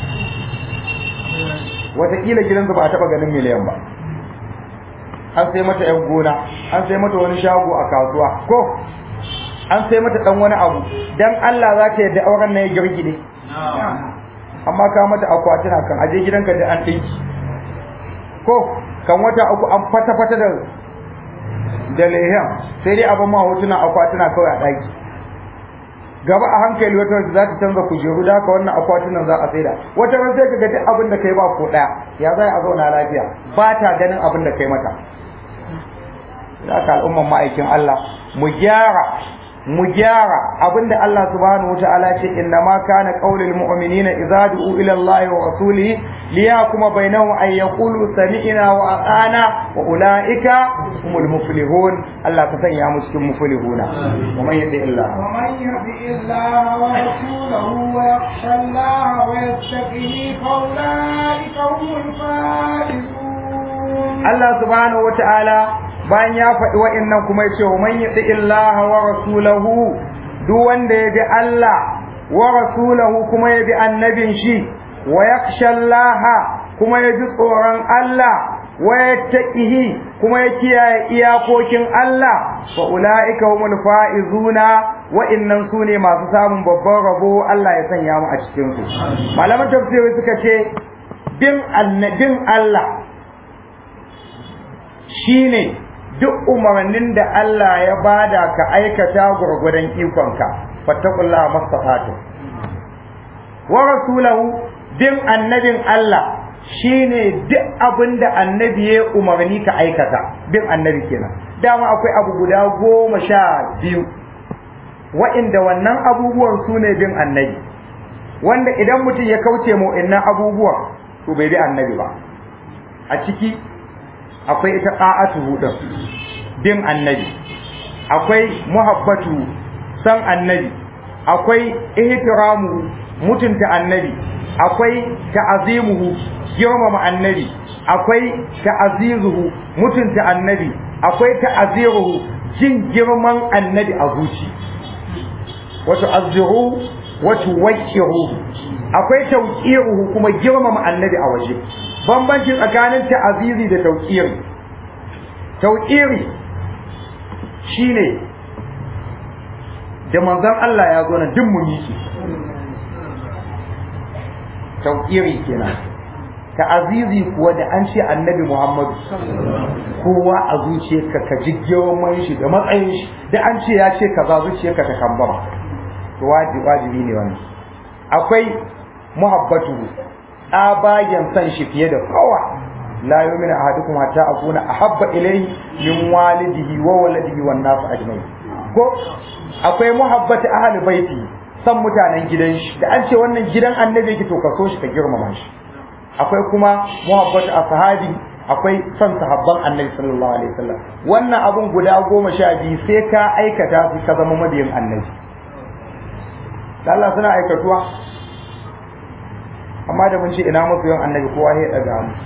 wataƙila gidansu ba a taɓa ganin miliyan ba an sai mata ‘yan gona an sai mata wani shago a kasuwa ko an sai mata ɗan wani abu don Allah za ta yadda auren na ya girgide amma ka mata akwatuna kan aje gidanka da an ɗinki ko kan wata uku an fata-fata da da lehen sai dai abin ma hotuna akwatuna kawai a ɗaki gaba a hankali wata za ta canza kujeru da haka wannan akwatunan za a saida wata ran sai ka ga duk abin da kai ba ko ɗaya ya za a zauna lafiya ba ta ganin abin da kai mata haka al'umman ma'aikin Allah mu gyara mu gyara abinda Allah subhanahu wataala ce inna ma kana qaulul mu'minina idza du'u ila Allah wa rasulihi liyakuma bainahum ay yaqulu sami'na wa ata'na wa ulaika humul muflihun Allah ka sanya mu cikin muflihuna wa man yati illa ومن يطع الله ورسوله ويخشى الله ويتقه فاولئك هم الفائزون Allah subhanahu wataala bayan ya faɗi wa'annan kuma ya ce wa man yati illaha wa rasulahu duk wanda ya bi Allah wa rasulahu kuma ya bi annabin shi wa yakhsha Allah kuma ya ji tsoron Allah wa yattaqihi kuma ya kiyaye iyakokin Allah fa ulaika humul faizuna wa'annan su ne masu samun babban rabo Allah ya sanya mu a cikin su malaman tafsiri suka ce bin annabin Allah shine duk umarnin da Allah ya bada ka aikata gurgudan ikonka fattaqullaha mastafatu wa rasulahu bin annabin Allah shine duk abin da annabi ya umarni ka aikata bin annabi kenan dama akwai abu guda goma sha biyu wa'inda wannan abubuwan su ne bin annabi wanda idan mutum ya kauce mu innan abubuwan to bai bi annabi ba a ciki akwai ita qa'atu din bin annabi akwai muhabbatu san annabi akwai ihtiramu mutunta annabi akwai ta'azimuhu girmama annabi akwai ta'azizuhu mutunta annabi akwai ta'aziruhu jin girman annabi a zuci wato azziru wato wakiru akwai tauqiruhu kuma girmama annabi a waje bambanci tsakanin ta'azizi da tauqiri tauqiri shine da manzon Allah ya zo na duk mun yi tauqiri kenan ta'azizi kuwa da an ce annabi Muhammadu kowa a zuciyarka ka ji girman shi da matsayin shi da an ce ya ce kaza zuciyarka ta kambama to wajibi ne wannan akwai muhabbatu tsabagen san shi fiye da kowa la yu'minu ahadukum hatta akuna ahabba ilayhi min walidihi wa waladihi wan nas ajma'in ko akwai muhabbatu ahli baiti san mutanen gidan shi da an ce wannan gidan annabi yake to ka so shi ka girmama shi akwai kuma muhabbatu ashabi akwai son sahabban annabi sallallahu alaihi wasallam wannan abun guda goma sha biyu sai ka aikata su ka zama mabiyin annabi Allah suna aikatuwa amma da mun ce ina musu yin annabi kowa ya daga mu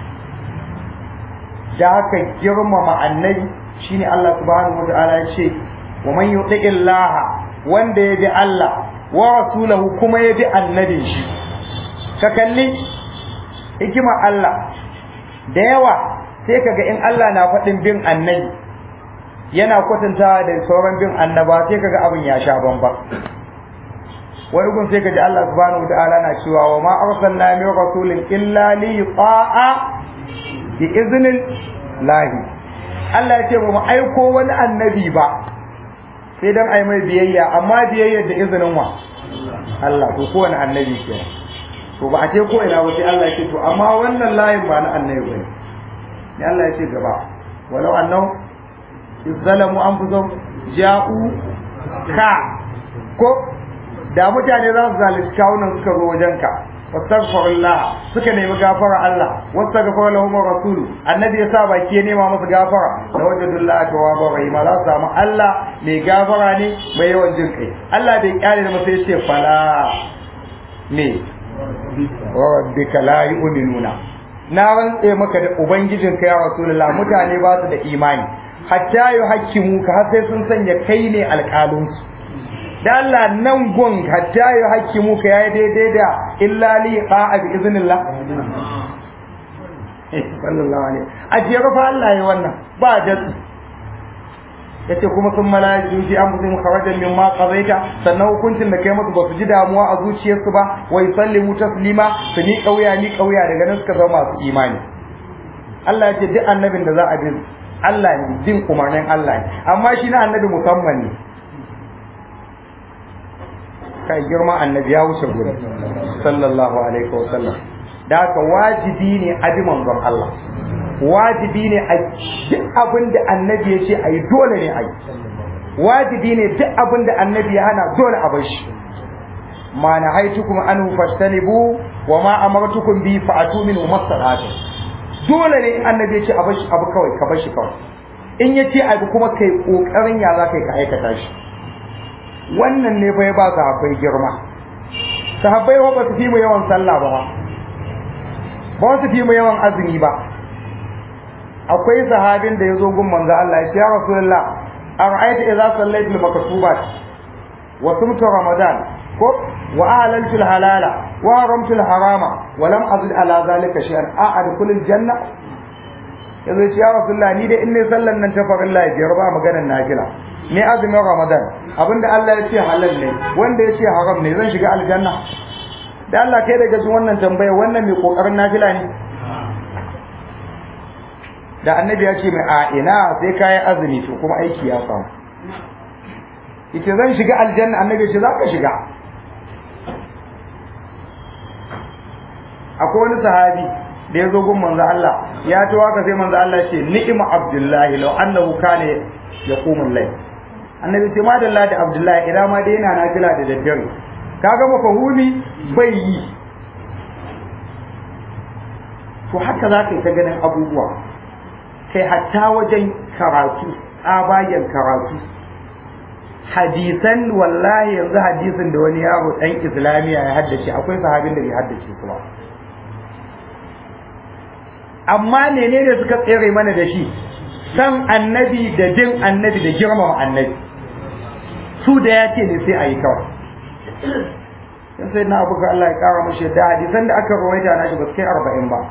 da haka girmama annabi shine Allah subhanahu wataala ya ce wa man yuti illaha wanda ya bi Allah wa rasulahu kuma ya bi annabin shi ka kalli hikima Allah da yawa sai kaga in Allah na faɗin bin annabi yana kwatantawa da sauran bin annaba sai kaga abin ya sha bamba wani gun sai kaji Allah subhanahu wa ta'ala na cewa wa ma arsalna min rasulin illa li yuta'a bi iznil lahi Allah ya ce ba mu aiko wani annabi ba sai dan ai mai biyayya amma biyayya da izinin wa Allah to ko wani annabi ke to ba a ce ko ina ba sai Allah ya ce to amma wannan layin ba na annabi bane ne Allah ya ce gaba walau annahu izzalamu anfusahum ja'u ka ko da mutane za su zalunci kawunan suka zo wajenka wastaghfirullah suka nemi gafara Allah wastaghfir lahum rasul annabi ya sa baki ya nema masa gafara da wajadullah tawwabur rahim za su samu Allah mai gafara ne mai yawan jin kai Allah bai kyale da masa yace fala ne wa rabbika la yu'minuna na rantse maka da ubangijinka ya rasulullah mutane ba su da imani hatta yuhakkimu ka har sai sun sanya kai ne alƙalinsu da Allah nan gun hatta ya hakki mu ka yayi daidai da illa li qa'a bi iznillah sallallahu alaihi a jere fa Allah ya wannan ba da yace kuma sun malaiku ji an musu kharajan mimma qadaita sannan hukuncin da kai musu ba su ji damuwa a zuciyarsu ba wa yusallimu taslima su ni kauya ni kauya daga nan suka zama masu imani Allah ya ce duk annabin da za a bi Allah ne bin umarnin Allah ne amma shi na annabi musamman ne kai girma annabi ya wuce gudu sallallahu alaihi wa sallam da haka wajibi ne a bi manzon Allah wajibi ne a duk abin da annabi ya ce a yi dole ne a yi wajibi ne duk abin da annabi ya hana dole a bar shi ma nahaitukum anhu fastanibu wa ma amartukum bi fa'atu min masalatu dole ne in annabi ya ce a bar shi abu kawai ka bar shi kawai in ya ce abu kuma kai kokarin ya za ka yi ka aikata shi wannan ne fa ya ba sahabbai girma sahabbai ba su fi mu yawan sallah ba ba su fi mu yawan azumi ba akwai sahabin da ya zo gun manzo Allah ya ce ya rasulullah ara'aita idza sallaytu al-maktubat wa sumtu ramadan ko wa ahlaltu al-halala wa haramtu al-harama wa lam azid ala zalika shay'an a'adkhulu al-janna yazo ya ce ya rasulullah ni da in ne sallan nan ta farilla biyar ba maganar nafila ne azumin ramadan abinda Allah ya ce halal ne wanda ya ce haram ne zan shiga aljanna da Allah kai daga jin wannan tambaya wannan mai kokarin nafila ne da annabi ya ce mai a ina sai kayan azumi to kuma aiki ya samu ita zan shiga aljanna annabi ya ce za ka shiga akwai wani sahabi da ya zo gun manzo Allah ya to haka sai manzo Allah ya ce ni'ma abdullahi law annahu kana yaqumul layl annabi ce madalla da abdullahi idan ma dai yana nafila da daddare kaga mafahumi bai yi to haka za ka yi ta ganin abubuwa kai hatta wajen karatu tsabagen karatu hadisan wallahi yanzu hadisin da wani yaro dan islamiya ya haddace akwai sahabin da bai haddace su ba amma menene suka tsere mana da shi san annabi da jin annabi da girmama annabi su da ya ce ne sai a yi kawai yan sai na abuka Allah ya kara mashi da hadisan da aka rawaita na shi ba su kai arba'in ba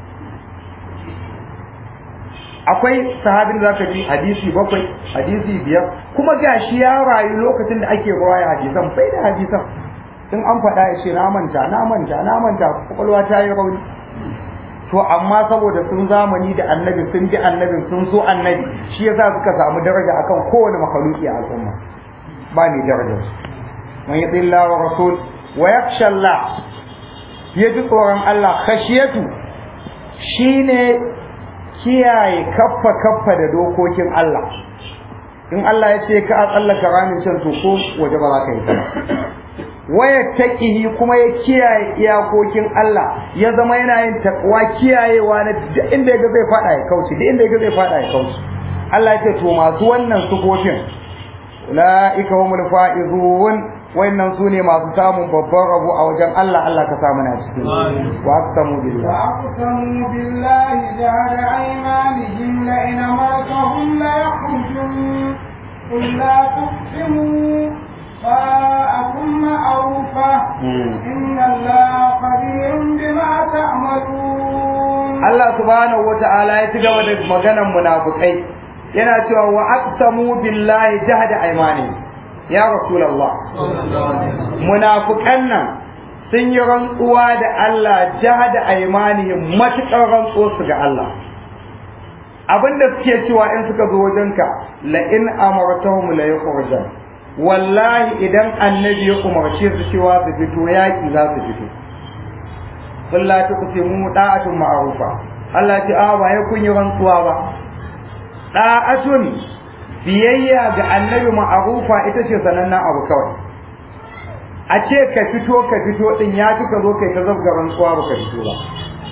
akwai sahabin da zaka ji hadisi bakwai hadisi biyar kuma gashi ya rayu lokacin da ake rawaya hadisan bai da hadisan in an faɗa ya ce na manta na manta na manta kwakwalwa ta yi rauni to amma saboda sun zamani da annabi sun ji annabin sun so annabi shi yasa suka samu daraja akan kowane makaluki a al'umma ba ni daraja man yati Allah wa rasul wa yakhsha Allah ya ji tsoron Allah khashiyatu shine kiyaye kaffa kaffa da dokokin Allah in Allah ya ce ka a tsallaka ramin can to ko waje ba za ka yi ta waya taqihi kuma ya kiyaye iyakokin Allah ya zama yana yin takwa kiyayewa na duk inda yaga zai fada ya kauce duk inda yaga zai fada ya kauce Allah ya ce to masu wannan sufofin ulaika humul faizun wayannan su ne masu samun babban rabo a wajen Allah Allah ka samu na cikin wa aqsamu billah wa aqsamu billahi jahada aymanihim la in amartahum la yakhrujun qul la tuqsimu فاءكم معروفة إن الله خبير بما تعملون الله سبحانه وتعالى يتجاوز مجانا منافقين yana cewa wa aqsamu billahi jahada aymani ya rasulullah munafiqan nan sun yi rantsuwa da Allah jahada aymanihim matuƙar rantsuwa su ga Allah abinda suke cewa in suka zo wajenka la in amartahum la yukhrijan wallahi idan annabi ya umarce su cewa su fito yaƙi za su fito kulla ta kuce mu da'atun ma'rufa Allah ya ce a ba ya kun yi rantsuwa ba da'atun biyayya ga annabi ma'rufa ita ce sanannen abu kawai a ce ka fito ka fito din ya fi ka zo kai ta zabga rantsuwa ba ka fito ba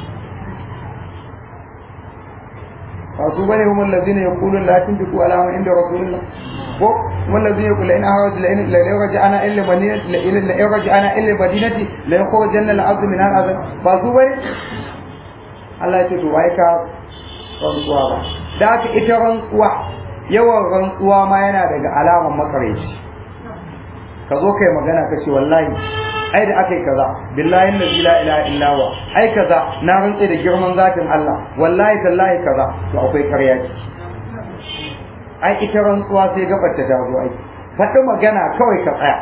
fasu bane hum allazina yaqulun la tunfiqu ala man inda rasulillah ko hum allazina yaqulun in ahwaj la in la yarja'ana illa madinati la in la yarja'ana illa madinati la yakhrujanna al-ardh min al-azab fasu bane Allah ya ce to wai ka rantsuwa ba da haka ita rantsuwa yawan rantsuwa ma yana daga alaman makareci ka zo kai magana ka ce wallahi ai da aka yi kaza billahi allazi la ilaha illa huwa ai kaza na rantse da girman zatin Allah wallahi tallahi kaza to akwai ƙarya ce ai ita rantsuwa sai gabar ta dawo ai faɗi magana kawai ka tsaya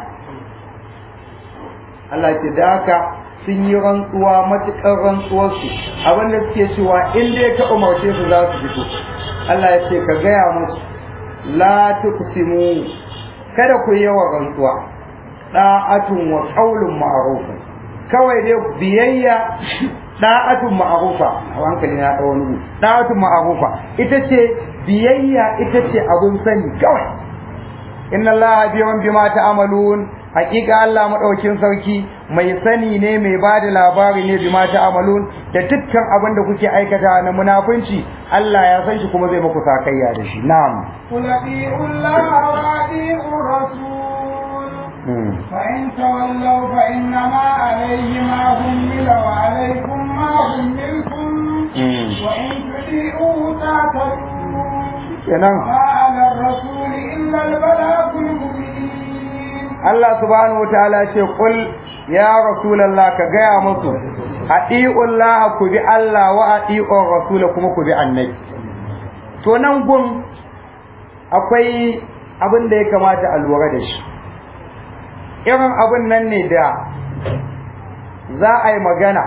Allah ce da haka sun yi rantsuwa matuƙar rantsuwarsu abinda suke cewa in dai ka umarce su za su fito Allah ya ce ka gaya musu la tuqsimu kada ku yi yawan rantsuwa da'atun wa qaulun ma'ruf kawai dai biyayya da'atun ma'rufa a hankali na dawo nugu da'atun ma'rufa ita ce biyayya ita ce abun sani kawai inna allaha biyan bima ta'malun hakika Allah madaukin sarki mai sani ne mai bada labari ne bima ta'malun da dukkan abin da kuke aikata na munafunci Allah ya san shi kuma zai muku sakayya da shi na'am قل أطيعوا الله وأطيعوا الرسول فإن تولوا فإنما عليه ما حمل وعليكم ما حملتم وإن تطيعوه تهتدوا kenan ما على الرسول إلا البلاغ المبين Allah subhanahu wataala ce kul ya rasulullah ka gaya musu atiullah ku bi Allah wa atiur rasul kuma ku bi annabi to nan gun akwai abin da ya kamata a lura da shi irin abin nan ne da za a yi magana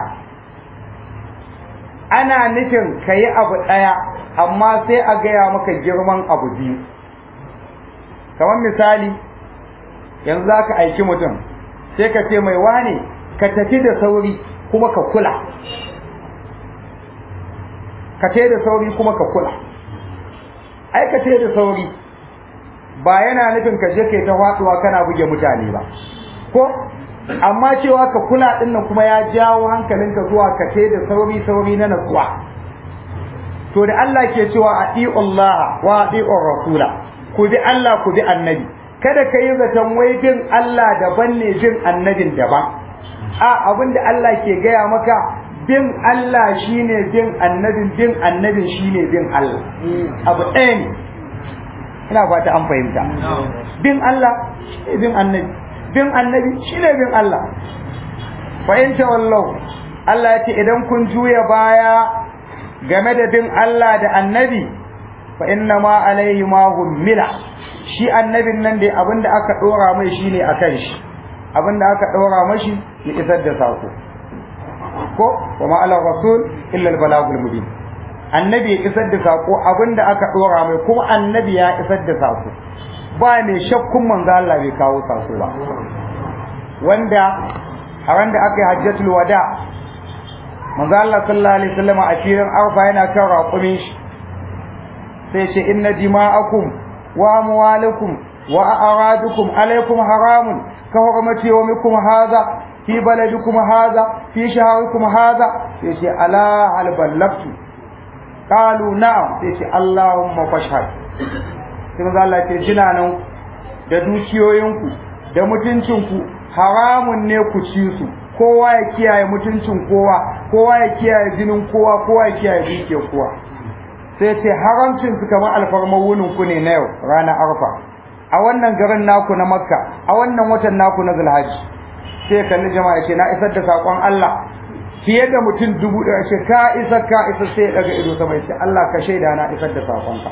ana nufin ka yi abu ɗaya amma sai a gaya maka girman abu biyu kamar misali yanzu za ka aiki mutum sai ka ce mai wane ka tafi da sauri kuma ka kula ka tafi da sauri kuma ka kula ai ka tafi da sauri ba yana nufin ka je kai ta watsuwa kana buge mutane ba ko amma cewa ka kula din nan kuma ya jawo hankalinka zuwa ka tafi da sauri sauri na natsuwa to da Allah ke cewa ati'u Allah wa ati'u rasula ku bi Allah ku bi annabi kada ka yi zaton wai bin Allah daban ne bin annabin daban a abin da Allah ke gaya maka bin Allah shine bin annabin bin annabin shine bin Allah abu ɗaya ne ina fata an fahimta bin Allah shine bin annabi bin annabi shine bin Allah fahimta wallahu Allah ya ce idan kun juya baya game da bin Allah da annabi fa inna ma alaihi ma hummila shi annabin nan dai abinda aka dora mai shine akan shi abinda aka dora mashi ya isar da sako ko wa ma ala rasul illa al balagul mubin annabi ya isar da sako abinda aka dora mai kuma annabi ya isar da sako ba mai shakkun manzo Allah bai kawo sako ba wanda a wanda aka yi hajjatul wada manzo Allah sallallahu alaihi wasallam a filin arfa yana kan raƙumin shi sai ce inna dima'akum wa amwalakum wa a'radukum alaikum haramun ka hurmati yawmikum hadha fi baladikum hadha fi shahrikum hadha sai ce ala hal ballagtu qalu na'am sai ce allahumma fashhad sai manzo Allah ce jinanan da dukiyoyinku da mutuncinku haramun ne ku ci su kowa ya kiyaye mutuncin kowa kowa ya kiyaye jinin kowa kowa ya kiyaye dukiyar kowa sai ce haramcin su kamar alfarmar wunin ku ne na yau ranar arfa a wannan garin naku na makka a wannan watan naku na zulhaji sai kalli jama'a ce na isar da sakon Allah fiye da mutum dubu ɗaya ce ka isa ka isa sai ya daga ido sama ya ce Allah ka shaida na isar da sakon ka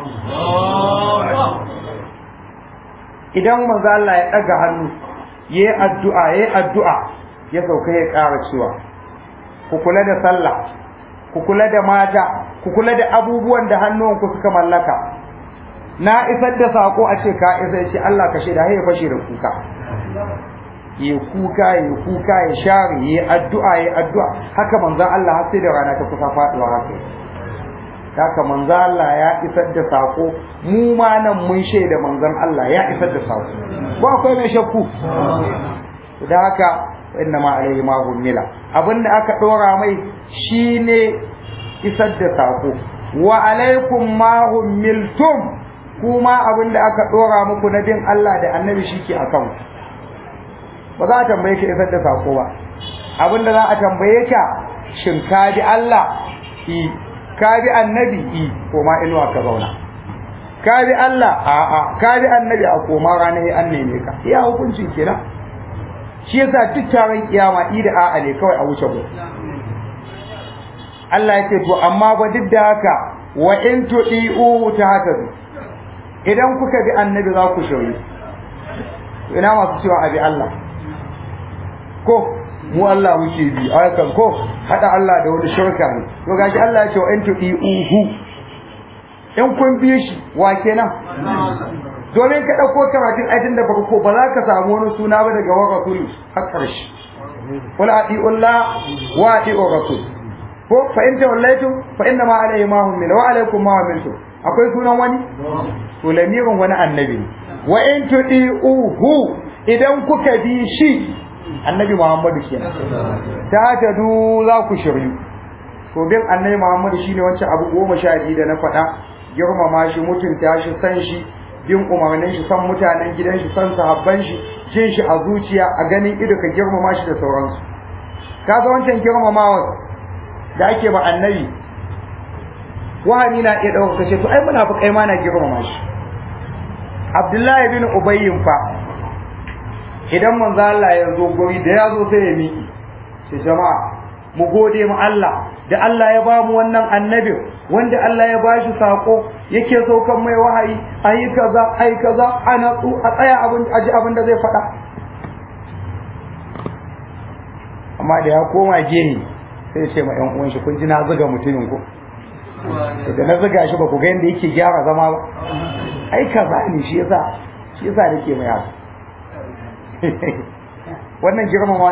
idan manzo Allah ya daga hannu yayi addu'a yayi addu'a ya sauka ya ƙara cewa ku kula da sallah ku kula da mata ku kula da abubuwan da hannuwanku suka mallaka na isar da sako a ce ka isa ce Allah ka shaida ya fashe da kuka ya kuka ya kuka ya share ya addu'a ya addu'a haka manzon Allah har sai da rana ta kusa faduwa haka haka manzon Allah ya isar da sako mu ma nan mun shaida manzon Allah ya isar da sako ba akwai mai shakku da haka inna ma alaihi ma hummila abinda aka dora mai shine isar da sako wa alaikum ma hummiltum kuma abinda aka dora muku na bin Allah da annabi shike akan ba za a tambaye ka isar da sako ba abinda za a tambaye ka shin ka bi Allah i ka bi annabi i ko ma inuwa ka zauna ka bi Allah a'a ka bi annabi a koma ranar an neme ka iya hukuncin kenan shi yasa duk taron kiyama i da a'a ne kawai a wuce ku Allah yake to amma ba duk da haka wa in tudi'u tahtadu idan kuka bi annabi za ku shauyi ina masu cewa abi Allah ko mu Allah muke bi ayakan ko hada Allah da wani shirka ne to gashi Allah ya ce wa in tudi'uhu in kun bi shi wa kenan domin ka ɗauko karatun aitin da farko ba za ka samu wani suna ba daga wa rasuli har ƙarshe wala ati'ullah wa ati'ur rasul ko fa in tawallaitum fa inna ma alayhi ma hum min wa alaykum ma humiltum akwai sunan wani to lamirin wani annabi wa in tudiuhu idan kuka bi shi annabi Muhammadu kenan ta tadu za ku shiryu to bin annabi Muhammadu shine wancan abu goma sha biyu da na faɗa girmama shi mutunta shi san shi bin umarnin shi san mutanen gidan shi san sahabban shi jin shi a zuciya a ganin ido ka girmama shi da sauransu ka ga wancan girmamawa da ake ba annabi wahani na iya ɗaukar kashe to ai munafikai ma na girmama shi Abdullahi bin Ubayyin fa idan manzo Allah ya zo guri da ya zo sai ya miki sai jama'a mu gode mu Allah da Allah ya ba mu wannan annabi wanda Allah ya bashi sako yake saukan mai wahayi ayi kaza ayi kaza ana tsu a tsaya abin aji abin da zai faɗa amma da ya koma gehe sai ya ce ma ƴan uwan shi kun ji na zuga mutumin ku da na zuga shi ba ku ga yadda yake gyara zama ba ai kaza ne shi yasa shi yasa nake mai haka wannan girmama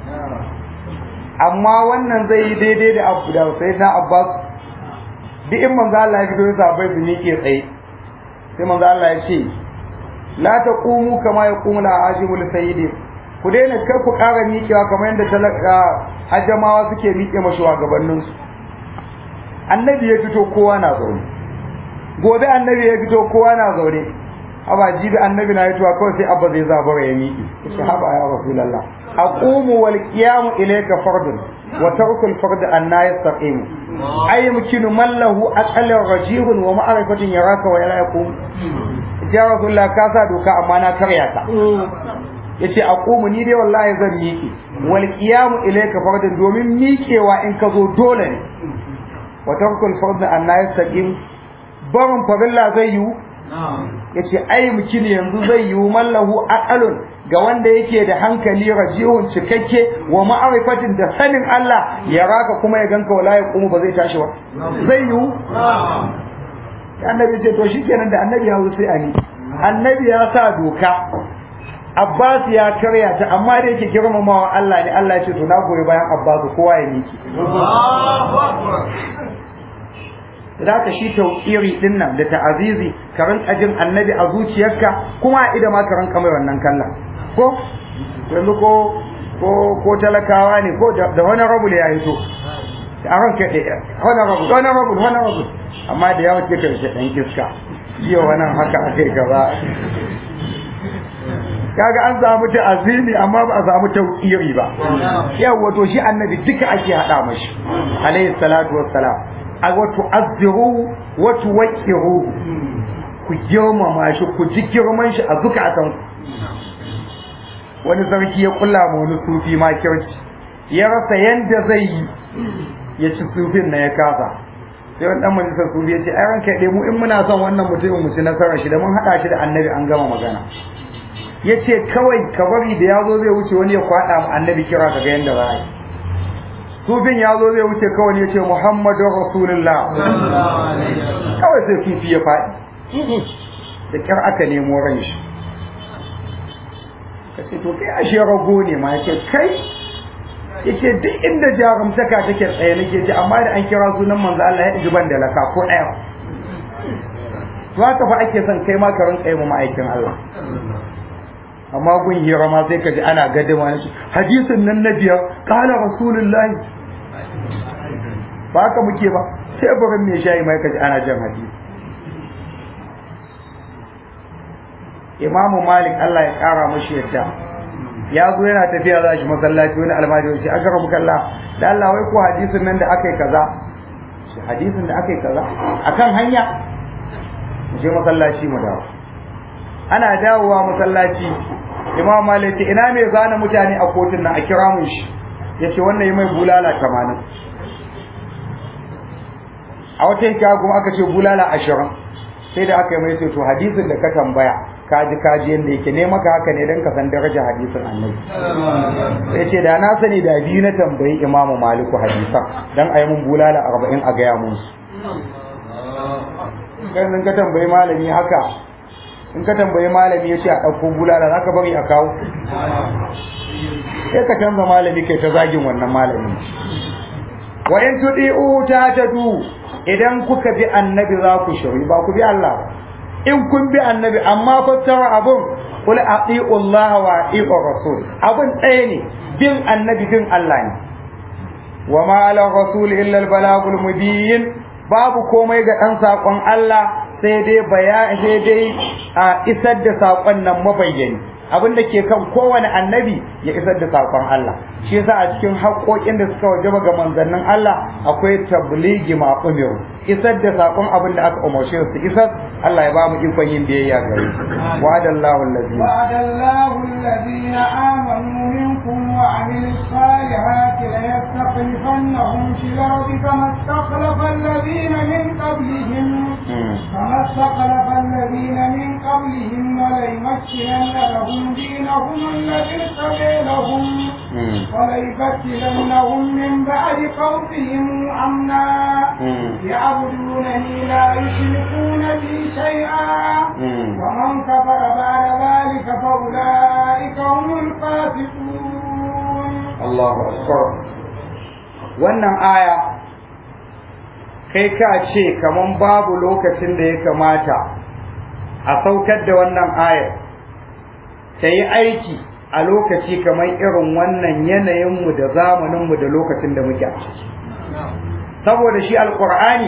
amma wannan zai yi daidai da abu da sai na abbas duk in manzo Allah ya fito ya sabai su miƙe tsaye sai manzo Allah ya ce la taqumu kama yaqumu la ajimul sayyidi ku daina kar ku ƙara miƙewa kamar yadda talaka ajamawa suke miƙe mashi gabanin su annabi ya fito kowa na zaune gobe annabi ya fito kowa na zaune haba jibi annabi na fitowa kawai sai abba zai zabura ya miƙe shi haba ya rasulullah aqumu wal qiyamu ilayka fardun wa tarku al fard an la yastaqimu ay yumkinu man lahu aqallu rajihun wa ma'rifatun yaraka wa la yaqum ya rasulullah ka sa doka amma na karya ta yace aqumu ni dai wallahi zan miƙe wal qiyamu ilayka fardun domin miƙewa in ka zo dole ne wa tarku al fard an la yastaqim barin farilla zai yiwu yace ai mukin yanzu zai yiwu mallahu aqalun ga wanda yake da hankali rajihun cikakke wa ma'arifatin da sanin Allah ya raka kuma ya ganka wala ya kuma ba zai tashi ba zai yiwu annabi ce to shikenan da annabi ya sai ani annabi ya sa doka Abbas ya karya ta amma da yake girmamawa Allah ne Allah ya ce to na goyi bayan Abbas kowa ya miki da ka shi tauƙiri din nan da ta'azizi ka rinka jin annabi a zuciyarka kuma a ida ma ka rinka mai wannan kallon ko yanzu ko ko ko talakawa ne ko da wani rabu ya hito a ranka ɗaya wani rabu wani rabu wani rabu amma da yawa ke karshe ɗan iska jiya wannan haka a kai gaba kaga an samu ta'azimi amma ba a samu tauƙiri ba yawa to shi annabi duka ake haɗa mashi alayhi salatu wassalam a wato azziru wato wakiru ku girmama shi ku ji girman shi a zukatan wani sarki ya kulla ma wani sufi ma kirki ya rasa yanda zai yi ya ci sufin na ya kasa sai wani dan majalisar sufi ya ce ai ranka dai mu in muna son wannan mutumin mu ci nasarar shi da mun hada shi da annabi an gama magana ya ce kawai ka bari da ya zo zai wuce wani ya kwada mu annabi kira ka ga yanda za a yi sufin ya zo zai wuce kawai ya ce muhammadun rasulullah kawai sai sufi ya faɗi da kyar aka nemo ran shi ka ce to kai ashe rago ne ma yake kai yake duk inda jarumtaka take tsaye nake ji amma da an kira sunan manzo Allah ya ji ban da laka ko ɗaya to haka fa ake son kai ma ka rinka yi mu ma'aikin Allah amma gun hira ma sai ka ji ana gadama na hadisin nan na biyar kala rasulullahi ba haka muke ba sai burin mai shayi mai kaji ana jan hadisi imamu malik Allah ya kara mashi yadda ya zo yana tafiya za shi masallaci wani almajiri shi aka rabu kalla da Allah wai ko hadisin nan da aka yi kaza hadisin da aka yi kaza akan hanya mu je masallaci mu dawo ana dawowa masallaci imam malik ina mai zana mutane a kotun nan a kira mun shi yace wannan yi mai bulala 80 a wata yanka kuma aka ce bulala 20 sai da aka yi mai sai to hadisin da ka tambaya kaji kaji yanda yake ne maka haka ne dan ka san darajar hadisin annabi sai ce da na sani da biyu na tambayi imam maliku hadisan dan ayi mun bulala 40 a gaya mun su kai ka tambayi malami haka in ka tambayi malami ya ce a ɗauko bulala za ka bari a kawo sai ka canza malami kai ta zagin wannan malami wa in tudi'u tahtadu idan kuka bi annabi za ku shiri ba ku bi Allah ba in kun bi annabi amma fassara abun qul ati'u Allah wa ati'u rasul abun ɗaya ne bin annabi bin Allah ne wa ma ala rasul illa al balagul mubin babu komai ga dan sakon Allah sai dai bayani sai dai a isar da sakon nan mabayyani abin da ke kan kowane annabi ya isar da sakon Allah shi yasa a cikin haƙoƙin da suka wajaba ga manzannin Allah akwai tabligi ma umiru isar da sakon abin da aka umarce su isar Allah ya ba mu ikon yin biyayya gare su wa'adallahu allazi وعد الله الذين آمنوا منكم وعملوا الصالحات ليستخلفنهم في الأرض كما استخلف الذين من قبلهم كما استخلف الذين من قبلهم وليمكنن لهم دينهم الذي ارتضي لهم وليبدلنهم من بعد خوفهم أمنا يعبدونني لا يشركون بي شيئا ومن كفر بعد ذلك فأولئك هم الفاسقون Allahu akbar wannan aya kai ka ce kaman babu lokacin da ya kamata a saukar da wannan ayar ta yi aiki a lokaci kamar irin wannan yanayinmu da zamaninmu da lokacin da muke a ciki saboda shi alkur'ani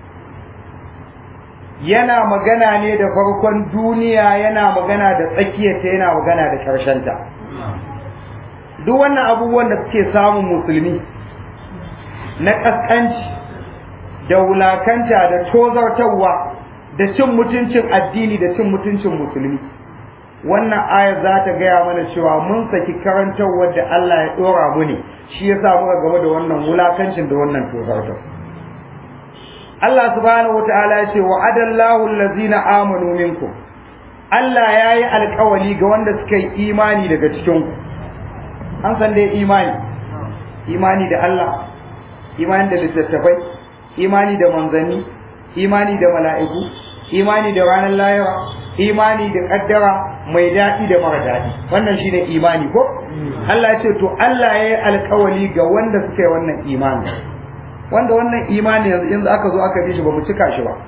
yana magana ne da farkon duniya yana magana da tsakiyarta yana magana da ƙarshenta duk wannan abubuwan da suke samun musulmi na ƙasƙanci da wulakanta da tozartarwa da cin mutuncin addini da cin mutuncin musulmi wannan ayar za ta gaya mana cewa mun saki karantarwar da Allah ya ɗora mu ne shi yasa muka gaba da wannan wulakancin da wannan tozartar Allah subhanahu wataala ya ce wa adallahu allazina amanu minkum Allah ya yi alkawali ga wanda suka yi imani daga cikin ku an san dai imani imani da Allah imani da littattafai imani da manzanni imani da mala'iku imani da ranar lahira imani da kaddara mai daɗi da mara daɗi wannan shine imani ko Allah ya ce to Allah ya yi alkawali ga wanda suka yi wannan imani wanda wannan imani yanzu in aka zo aka bi shi ba mu cika shi ba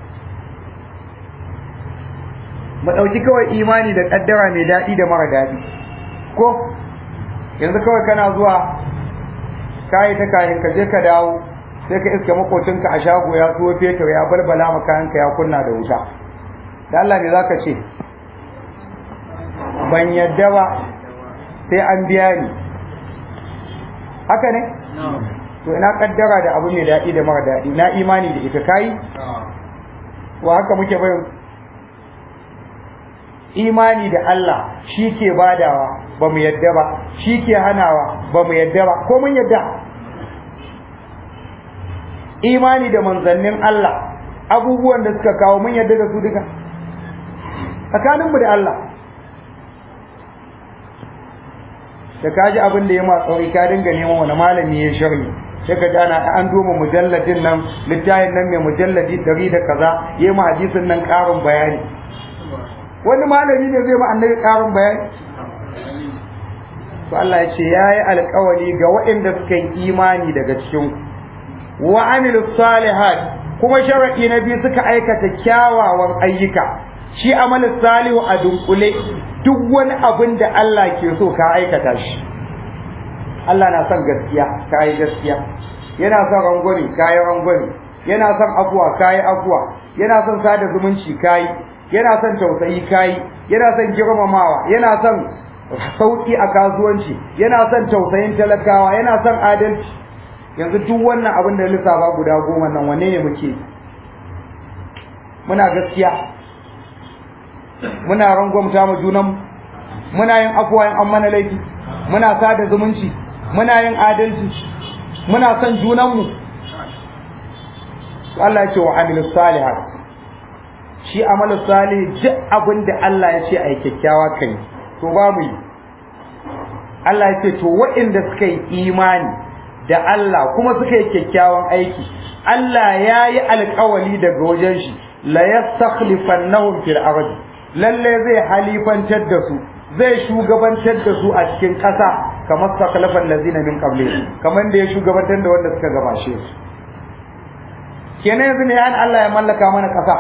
mu ɗauki kawai imani da kaddara mai daɗi da mara daɗi ko yanzu kawai kana zuwa kayi ta kayan ka je ka dawo sai ka iska makocinka a shago ya tuwo fetur ya balbala maka kayanka ya kunna da wuta da Allah me zaka ce ban yadda ba sai an biya ni haka ne to ina kaddara da abu mai daɗi da mara daɗi na imani da ita kai wa haka muke bayan imani da Allah shi ke badawa ba mu yadda ba shi ke hanawa ba mu yadda ba ko mun yadda imani da manzannin Allah abubuwan da suka kawo mun yadda da su duka tsakaninmu da Allah da ka ji abin da ya ma tsauri ka dinga neman wani malami ya sharhi sai ka ana an doma mujalladin nan littafin nan mai mujalladi dari da kaza ya ma hadisin nan karin bayani wani malami ne zai ma annabi karin bayani to Allah ya ce yayi alƙawari ga waɗanda suka yi imani daga cikin wa amilu salihat kuma sharadi na biyu suka aikata kyawawan ayyuka shi amalin salihu a dunkule duk wani abin da Allah ke so ka aikata shi Allah na son gaskiya ka yi gaskiya yana son rangwani ka yi rangwani yana son afuwa ka yi afuwa yana son sada zumunci ka yi yana son tausayi ka yi yana son girmamawa yana son sauki a kasuwanci yana son tausayin talakawa yana son adalci yanzu duk wannan abin da lissafa guda goma nan wanne ne muke muna gaskiya muna rangwamta mu junan muna yin afuwa in an mana laifi muna sada zumunci muna yin adalci muna son junanmu Allah ya ce wa amilu salihat shi amalu salih duk abin da Allah ya ce a yi kyakkyawa kai to babu yi Allah ya ce to waɗanda suka yi imani da Allah kuma suka yi kyakkyawan aiki Allah ya yi alkawali daga wajen shi la yastakhlifannahum fil ardi lalle zai halifantar da su zai shugabantar da su a cikin ƙasa kamar sakalafan lazina min qabli kamar da ya shugabantar da wanda suka gabashe su kenan yanzu ne an Allah ya mallaka mana ƙasa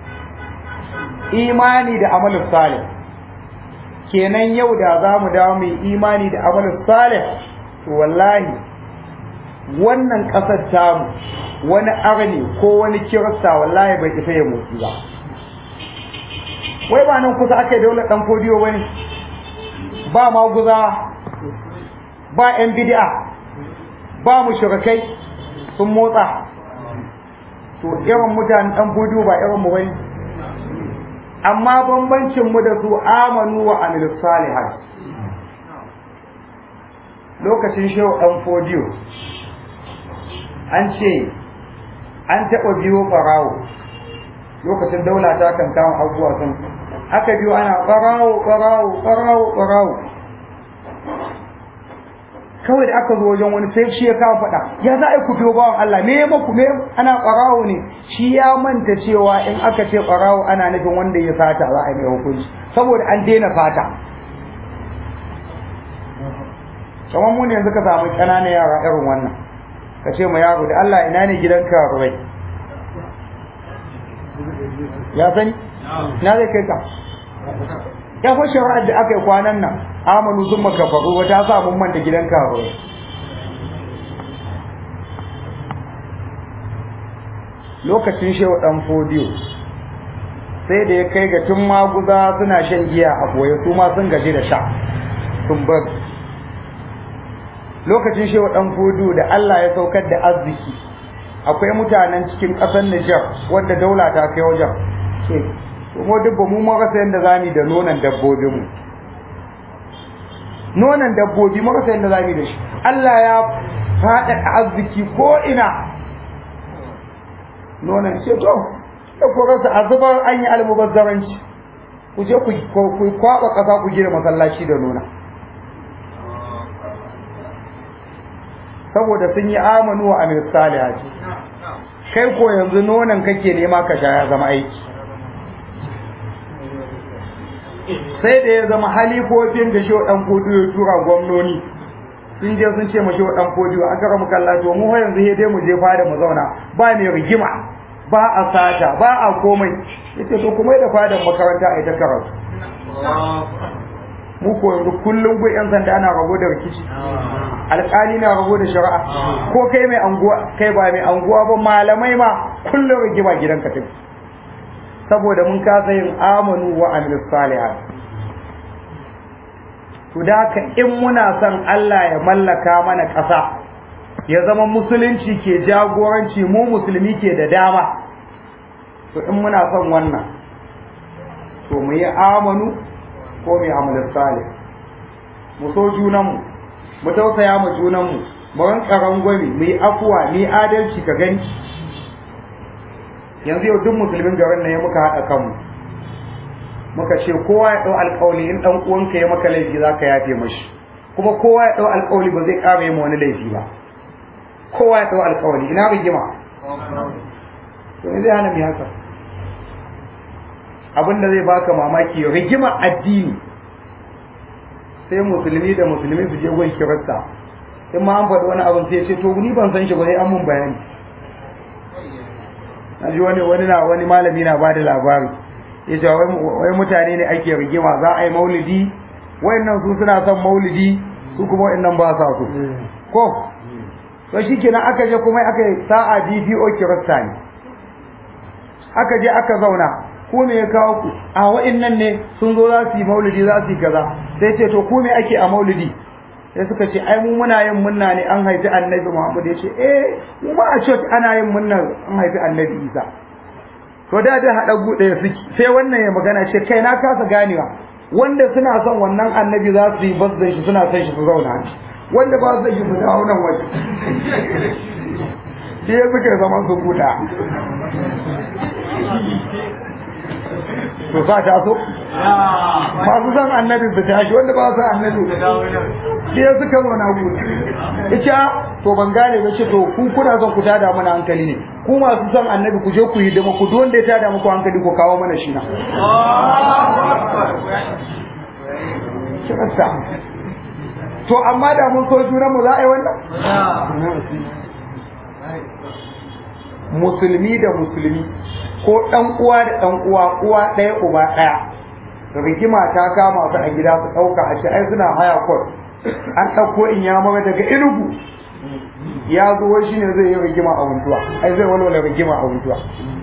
imani da amalus salih kenan yau da za mu dawo mu imani da amalus salih to wallahi wannan ƙasar tamu wani arni ko wani kirista wallahi bai isa ya motsi ba wai ba nan kusa aka yi daular ɗan fodiyo ba ne ba maguza ba 'yan bidi'a ba mu shirkai sun motsa to irin mutanen ɗan fodiyo ba irin mu bane amma bambancin mu da su amanu wa amilu salihat lokacin shehu ɗan fodiyo an ce an taɓa biyo ɓarawo lokacin daula ta kan kama abubuwa sun aka biyo ana ɓarawo ɓarawo ɓarawo ɓarawo kawai da aka zo wajen wani sai shi ya kawo faɗa ya za a yi ku biyo bawan Allah me ya maku me ana ɓarawo ne shi ya manta cewa in aka ce ɓarawo ana nufin wanda ya sata za a yi mai hukunci saboda an daina fata kamar mu ne yanzu ka samu ƙananan yara irin wannan ka ce ma yaro da Allah ina ne gidan karuwai ya sani na zai kai ka ya fa shari'ar da aka yi kwanan nan amanu sun makafaru wata sa mun manta gidan karuwai lokacin shehu dan fodiyo sai da ya kai ga tun maguza suna shan giya a boye su ma sun gaji da sha sun bar lokacin shehu dan fodiyo da Allah ya saukar da arziki akwai mutanen cikin ƙasar Nijar wanda daula ta kai wajen ce kuma duk mu ma rasa yanda zamu da nonon dabbobin mu nonon dabbobi mu rasa yanda zamu da shi Allah ya faɗa arziki ko ina nonon ce to da ku rasa azubar an yi almubazzaranci ku je ku kwaba ƙasa ku gina masallaci da nona saboda sun yi amanu wa amir salihati kai ko yanzu nonon kake nema ka sha ya zama aiki sai da ya zama halifofin da shehu dan fodiyo ya tura gwamnoni sun je sun ce ma shehu dan fodiyo an kara mu kalla to mu yanzu he dai mu je fada mu zauna ba mai rigima ba a sata ba a komai yace to kuma da fadan makaranta a ita karatu mu ko yanzu kullum gun yan sanda ana rago da rikici alƙali na rago da shari'a ko kai mai anguwa kai ba mai anguwa ba malamai ma kullum rigima gidan ka tafi saboda mun kasa yin amanu wa amilus salihat to da haka in muna son Allah ya mallaka mana ƙasa ya zama musulunci ke jagoranci mu musulmi ke da dama to in muna son wannan to mu yi amanu ko mai amalin salih mu so junanmu mu tausaya mu junanmu mu ranka rangwami mu yi afuwa mu yi adalci ka gani yanzu yau duk musulmin garin nan ya muka haɗa kanmu muka ce kowa ya ɗau alƙawli in ɗan uwanka ya maka laifi za ka yafe mashi kuma kowa ya ɗau alƙawli ba zai ƙara yi ma wani laifi ba kowa ya ɗau alƙawli ina rigima to me zai hana mu haka abin da zai baka mamaki rigima addini sai musulmi da musulmi su je gun kirista in ma an faɗi wani abin sai ce to ni ban san shi ba sai an mun bayani na ji wani wani na wani malami na bada labari ya ce wai mutane ne ake rigima za a yi maulidi wayannan su suna son maulidi su kuma wayannan ba sa so ko to shikenan aka je kuma aka yi sa'a DPO kirista ne aka je aka zauna ko me ya kawo ku a wa'annan ne sun zo za su yi maulidi za su yi kaza sai ce to ku me ake a maulidi sai suka ce ai mu muna yin munna ne an haifi annabi Muhammad ya ce eh mu ma a church ana yin munna an haifi annabi Isa to da da hada gude suke sai wannan ya magana ce kai na kasa ganewa wanda suna son wannan annabi za su yi bazdan shi suna son shi su zauna wanda ba su yi su dawo nan waje sai suka zama su guda to sa ta so masu san annabi su tashi wanda ba su annabi sai suka zo na gudu ita to ban gane ba ce to ku kuna son ku tada mana hankali ne ku masu san annabi ku je ku yi dama ku duk wanda ya tada muku hankali ku kawo mana shi na kirasta to amma da mun so junan mu za a yi wannan musulmi da musulmi ko dan uwa da dan uwa uwa ɗaya uba ɗaya rigima ta kama su a gida su ɗauka a ce ai suna haya kwat an ɗauko in ya mara daga inugu ya zo wai shine zai yi rigima a wuntuwa ai zai walwala rigima a wuntuwa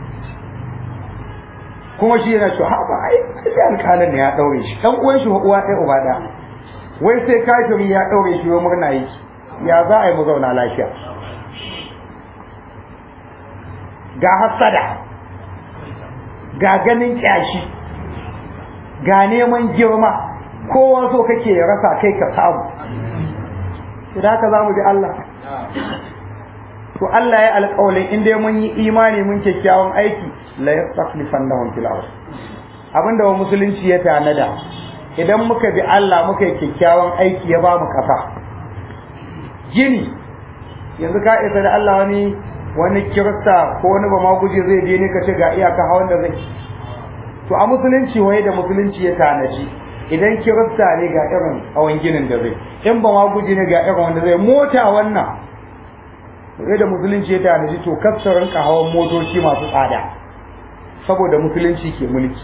kuma shi yana cewa ba ai sai alƙalin ne ya ɗaure shi dan uwan shi uwa ɗaya uba ɗaya wai sai kafiri ya ɗaure shi wai murna yi ya za a yi mu zauna lafiya ga hasada ga ganin kyashi ga neman girma kowa so kake ya rasa kai ka samu idan haka za mu bi Allah to Allah ya alƙawalin in dai mun yi imani mun kyakkyawan aiki la yastakhlifannahum fil ard abinda wa musulunci ya tanada idan muka bi Allah muka yi kyakkyawan aiki ya ba mu kasa gini yanzu ka isa da Allah wani wani kirista ko wani ba ma guje zai je ne ka ce ga iyaka hawan da zai to a musulunci waye da musulunci ya tanaji idan kirista ne ga irin hawan ginin da zai in ba ma guje ne ga irin wanda zai mota wannan sai da musulunci ya tanaji to kassarin ka hawan motoci masu tsada saboda musulunci ke mulki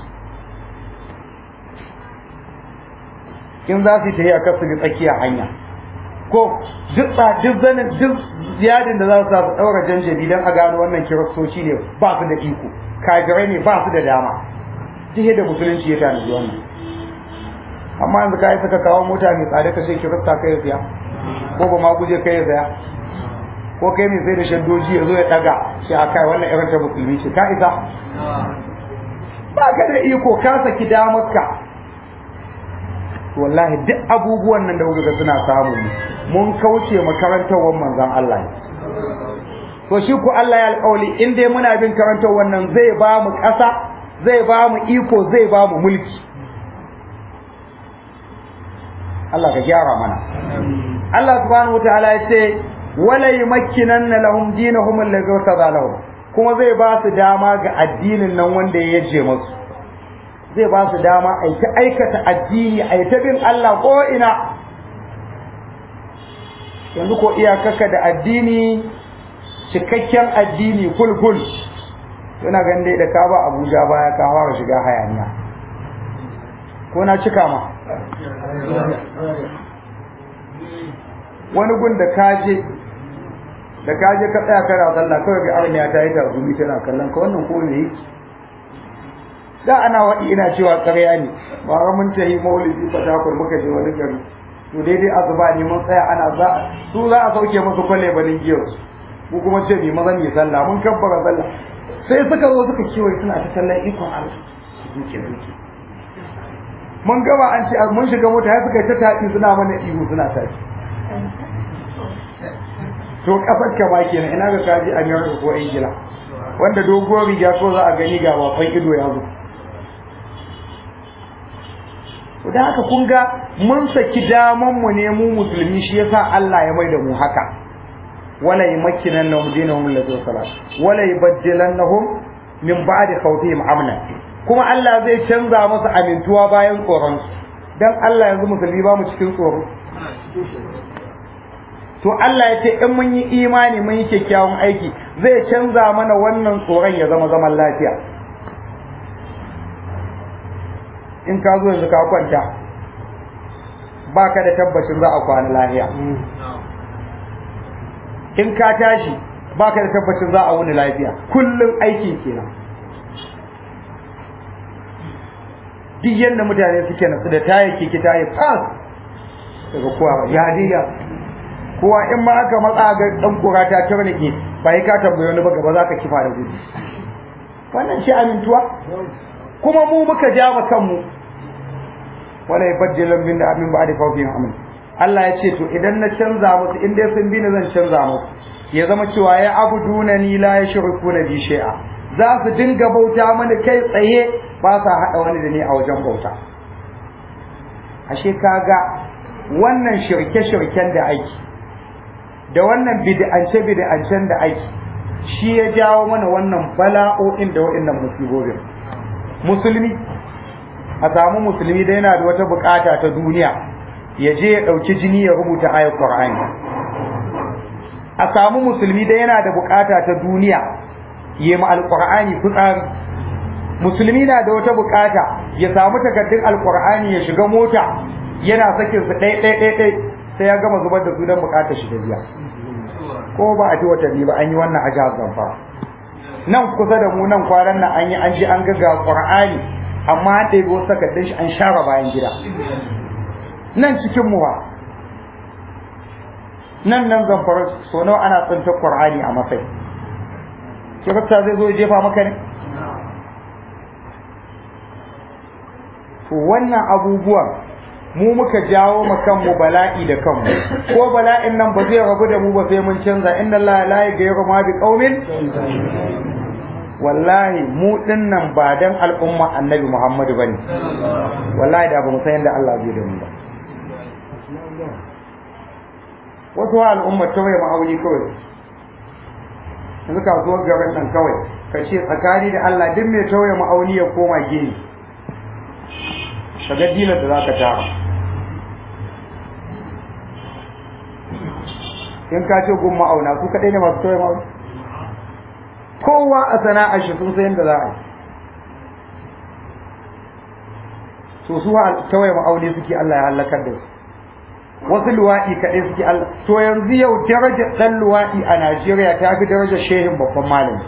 in za su yi tafiya kasu bi tsakiyar hanya ko duk duk zanin duk ziyadin da za su sa su daura janjabi don a gano wannan kiristoci ne ba su da iko kafirai ne ba su da dama duk da musulunci ya tanaji wannan amma yanzu ka yi saka kawo mota mai tsada ka ce kirista kai ya siya ko ba ma guje kai ya saya ko kai mai sai da shaddoji ya zo ya daga sai a kai wannan irin ta musulmi ce ka isa ba ka da iko ka saki damarka wallahi duk abubuwan nan da kuka ga suna samu mun kauce makarantarwar manzon Allah to shi ku Allah ya alƙawli in dai muna bin karantar wannan zai ba mu ƙasa zai ba mu iko zai ba mu mulki Allah ka gyara mana Allah subhanahu wataala ya ce wala yumakkinanna lahum dinahum allazi wasada lahum kuma zai ba su dama ga addinin nan wanda ya yaje musu zai ba su dama a ta aikata addini a ta bin Allah ko ina yanzu ko iyakaka da addini cikakken addini kulkul yana ganin dai da ka ba Abuja baya ka fara shiga hayaniya ko na cika ma wani gun da kaje da kaje ka tsaya kana sallah kawai ga arniya ta yi tarzumi tana kallon ka wannan ko ne da ana waɗi ina cewa ƙarya ne ba ga mun tayi maulidi fatakur muka je wani gari to daidai azuba ne mun tsaya ana za su za a sauke musu kwalle banin giyar mu kuma ce bi mazan yi sallah mun kabbara sallah sai suka zo suka kewaye suna ta sallan ikon Allah duke duke mun gaba an ce mun shiga mota ya suka ta tafi suna mana ihu suna tafi to kafar ka ba kenan ina ga kaji America ko Ingila wanda doguwar riga ko za a gani ga wafan ido ya zo da haka kun ga mun saki daman mu ne mu musulmi shi yasa Allah ya maida mu haka wala yumakkinannahum dinahum allazi salat wala yubaddilannahum min ba'di khawfihim amna kuma Allah zai canza masa amintuwa bayan tsoron dan Allah yanzu musulmi ba mu cikin tsoro to Allah ya ce in mun yi imani mun yi kyakkyawan aiki zai canza mana wannan tsoron ya zama zaman lafiya in ka zo yanzu ka kwanta ba ka da tabbacin za a kwana lafiya in ka tashi ba ka da tabbacin za a wuni lafiya kullum aiki kenan duk yadda mutane suke nasu da tayi kiki tayi fas daga kowa ya diya kowa in ma aka matsa ga dan kura ta tarnike ba ka tambaye wani ba gaba za ka kifa da gudu wannan shi amintuwa kuma mu muka ja ma kanmu wala yabaddilan min amin ba'di khawfin amin Allah ya ce to idan na canza musu in dai sun bi ni zan canza musu ya zama cewa ya abuduna ni la yashrikuna bi shay'a za su dinga bauta mana kai tsaye ba sa hada wani da ni a wajen bauta ashe kaga wannan shirke-shirken da aiki da wannan bid'ance bid'ancen da aiki shi ya jawo mana wannan bala'o'in da waɗannan musibobin musulmi a samu musulmi da yana da wata bukata ta duniya ya je ya ɗauki jini ya rubuta ayar Qur'ani a samu musulmi da yana da bukata ta duniya ya ma alqur'ani fitsari musulmi na da wata bukata ya samu takardun alqur'ani ya shiga mota yana sakin su ɗai ɗai ɗai ɗai sai ya gama zubar da su don bukatar shi da biya ko ba a ji watanni ba an yi wannan a jihar Zamfara nan kusa da mu nan kwanan nan an yi an ji an ga ga Qur'ani amma an ɗebi wasu takardun shi an share bayan gida nan cikin mu ba nan nan Zamfara so nawa ana tsinta Qur'ani a masai kirista zai zo ya jefa maka ne to wannan abubuwan mu muka jawo ma kanmu bala'i da kanmu ko bala'in nan ba zai rabu da mu ba sai mun canza inna Allah la yaghayyiru ma bi qaumin wallahi mu dinnan ba dan al'umma annabi Muhammadu bane wallahi da ba mu san yadda Allah zai da mu ba wasu al'umma ta waye ma'auni kawai yanzu kasuwar garin nan kawai ka ce tsakani da Allah duk mai tauye ma'auni ya koma gini ka ga dinar da za ka tara in ka ce gun ma'auna su kaɗai ne masu tauye ma'auni kowa a sana'ar shi sun sayan da za a yi so su tauye ma'auni suke Allah ya halakar da su wasu luwaɗi kaɗai suke Allah to yanzu yau darajar ɗan luwaɗi a Najeriya ta fi darajar shehin babban malami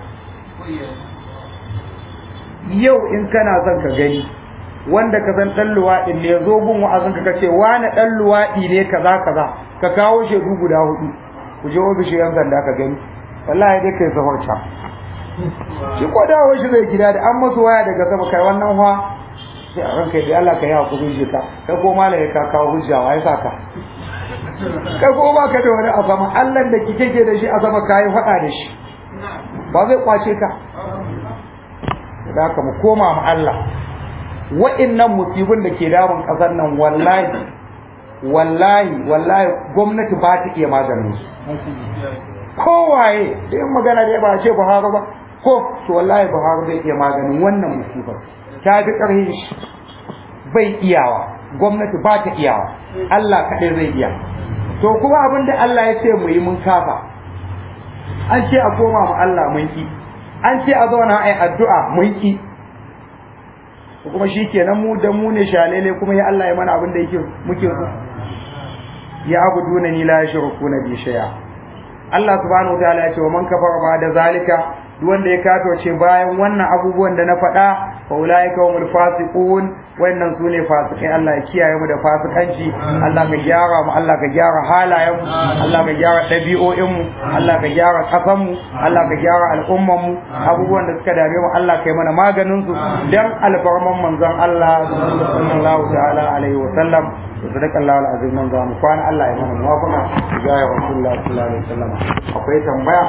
yau in kana son ka gani wanda ka san ɗan luwaɗin ne zo gun wa'azin ka ce wani ɗan luwaɗi ne kaza kaza ka kawo shaidu guda hudu ku je ofishin yan sanda ka gani wallahi dai kai zafarta shi ko dawo shi zai gida da an masu waya daga sama kai wannan fa sai a ranka da Allah ka yi hakuri je ka kai ko malai ka kawo hujja wa ya saka kai ko ba ka da wani a sama Allah da kike ke da shi a sama kai faɗa da shi ba zai kwace ka da haka mu koma mu Allah wa'innan musibin da ke damun ƙasar nan wallahi wallahi wallahi gwamnati ba ta iya maganin su kowaye da yin magana da ba ce Buhari ba ko to wallahi Buhari zai iya maganin wannan musibar ta fi ƙarfin shi bai iyawa gwamnati ba ta iyawa Allah kaɗai zai iya to kuma abin da Allah ya ce mu yi mun kafa an ce a koma mu Allah mun ki an ce a zauna a yi addu'a mun ki kuma shi kenan mu da mu ne shalele kuma ya Allah ya mana abin da yake muke so ya abuduna ni la yashrukuna bi shay'a Allah subhanahu wataala ya ce wa man kafara ba da zalika duk wanda ya kafirce bayan wannan abubuwan da na faɗa fa ulaika humul fasiqun wannan sune fasikai Allah ya kiyaye mu da fasikanci Allah ka gyara mu Allah ka gyara halayen mu Allah ka gyara ɗabi'o'in mu Allah ka gyara kasan mu Allah ka gyara al'umman mu abubuwan da suka dame mu Allah kai mana maganin su dan alfarman manzon Allah sallallahu ta'ala alaihi wa sallam sadaka Allah al-azim nan zamu kwana Allah ya mana muwafaqa ga ya Rasulullah sallallahu alaihi wasallam akwai tambaya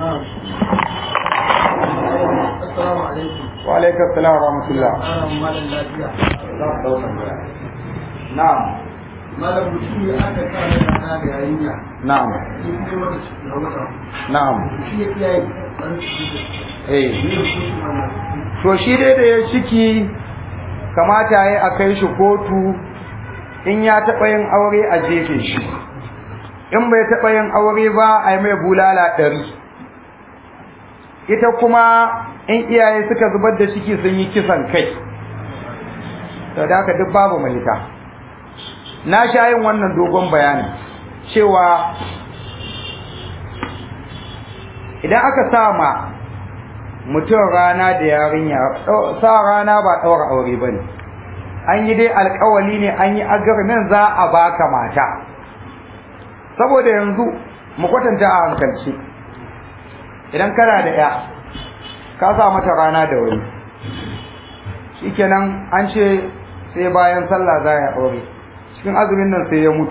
Assalamu alaikum. wa alaikum assalam wa rahmatullah Malam malam lafiya. na'am Malam mutum ya aka sa da kana da yarinya. na'am Shi ne mata ciki a wata. na'am Shi ya kiyaye ɗan ciki. eh Ne da shi wannan. to shi dai da ya ciki kamata ya a kai shi kotu in ya taɓa yin aure a jefe shi in bai taɓa yin aure ba a yi mai bulala ɗari ita kuma in iyaye suka zubar da ciki sun yi kisan kai to da haka duk babu malita na sha yin wannan dogon bayani cewa idan aka sa ma mutum rana da yarinya sa rana ba ɗaura aure ba ne an yi dai alkawali ne an yi agreement za a baka mata saboda yanzu mu kwatanta a hankalci idan kana da ya ka sa mata rana da wani shikenan an ce sai bayan sallah za ya aure cikin azumin nan sai ya mutu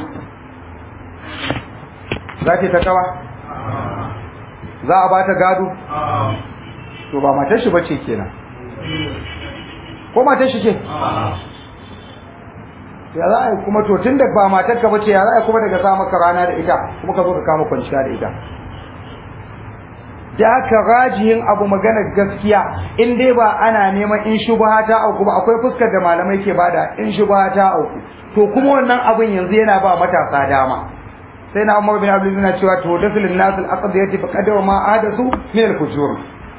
za ta kawa za a ba ta gado to ba matar shi bace kenan ko matar shi ce ya za a yi kuma to tun da ba matar ka bace ya za a yi kuma daga sa maka rana da ita kuma ka zo ka kama kwanciya da ita da aka rajihin abu magana gaskiya in dai ba ana neman in shubha ta auku ba akwai fuskar da malamai ke bada in shubha ta auku to kuma wannan abin yanzu yana ba matasa dama sai na Umar bin Abdul yana cewa to dasul nas al aqdiyati fa qadara ma ahdathu min al fujur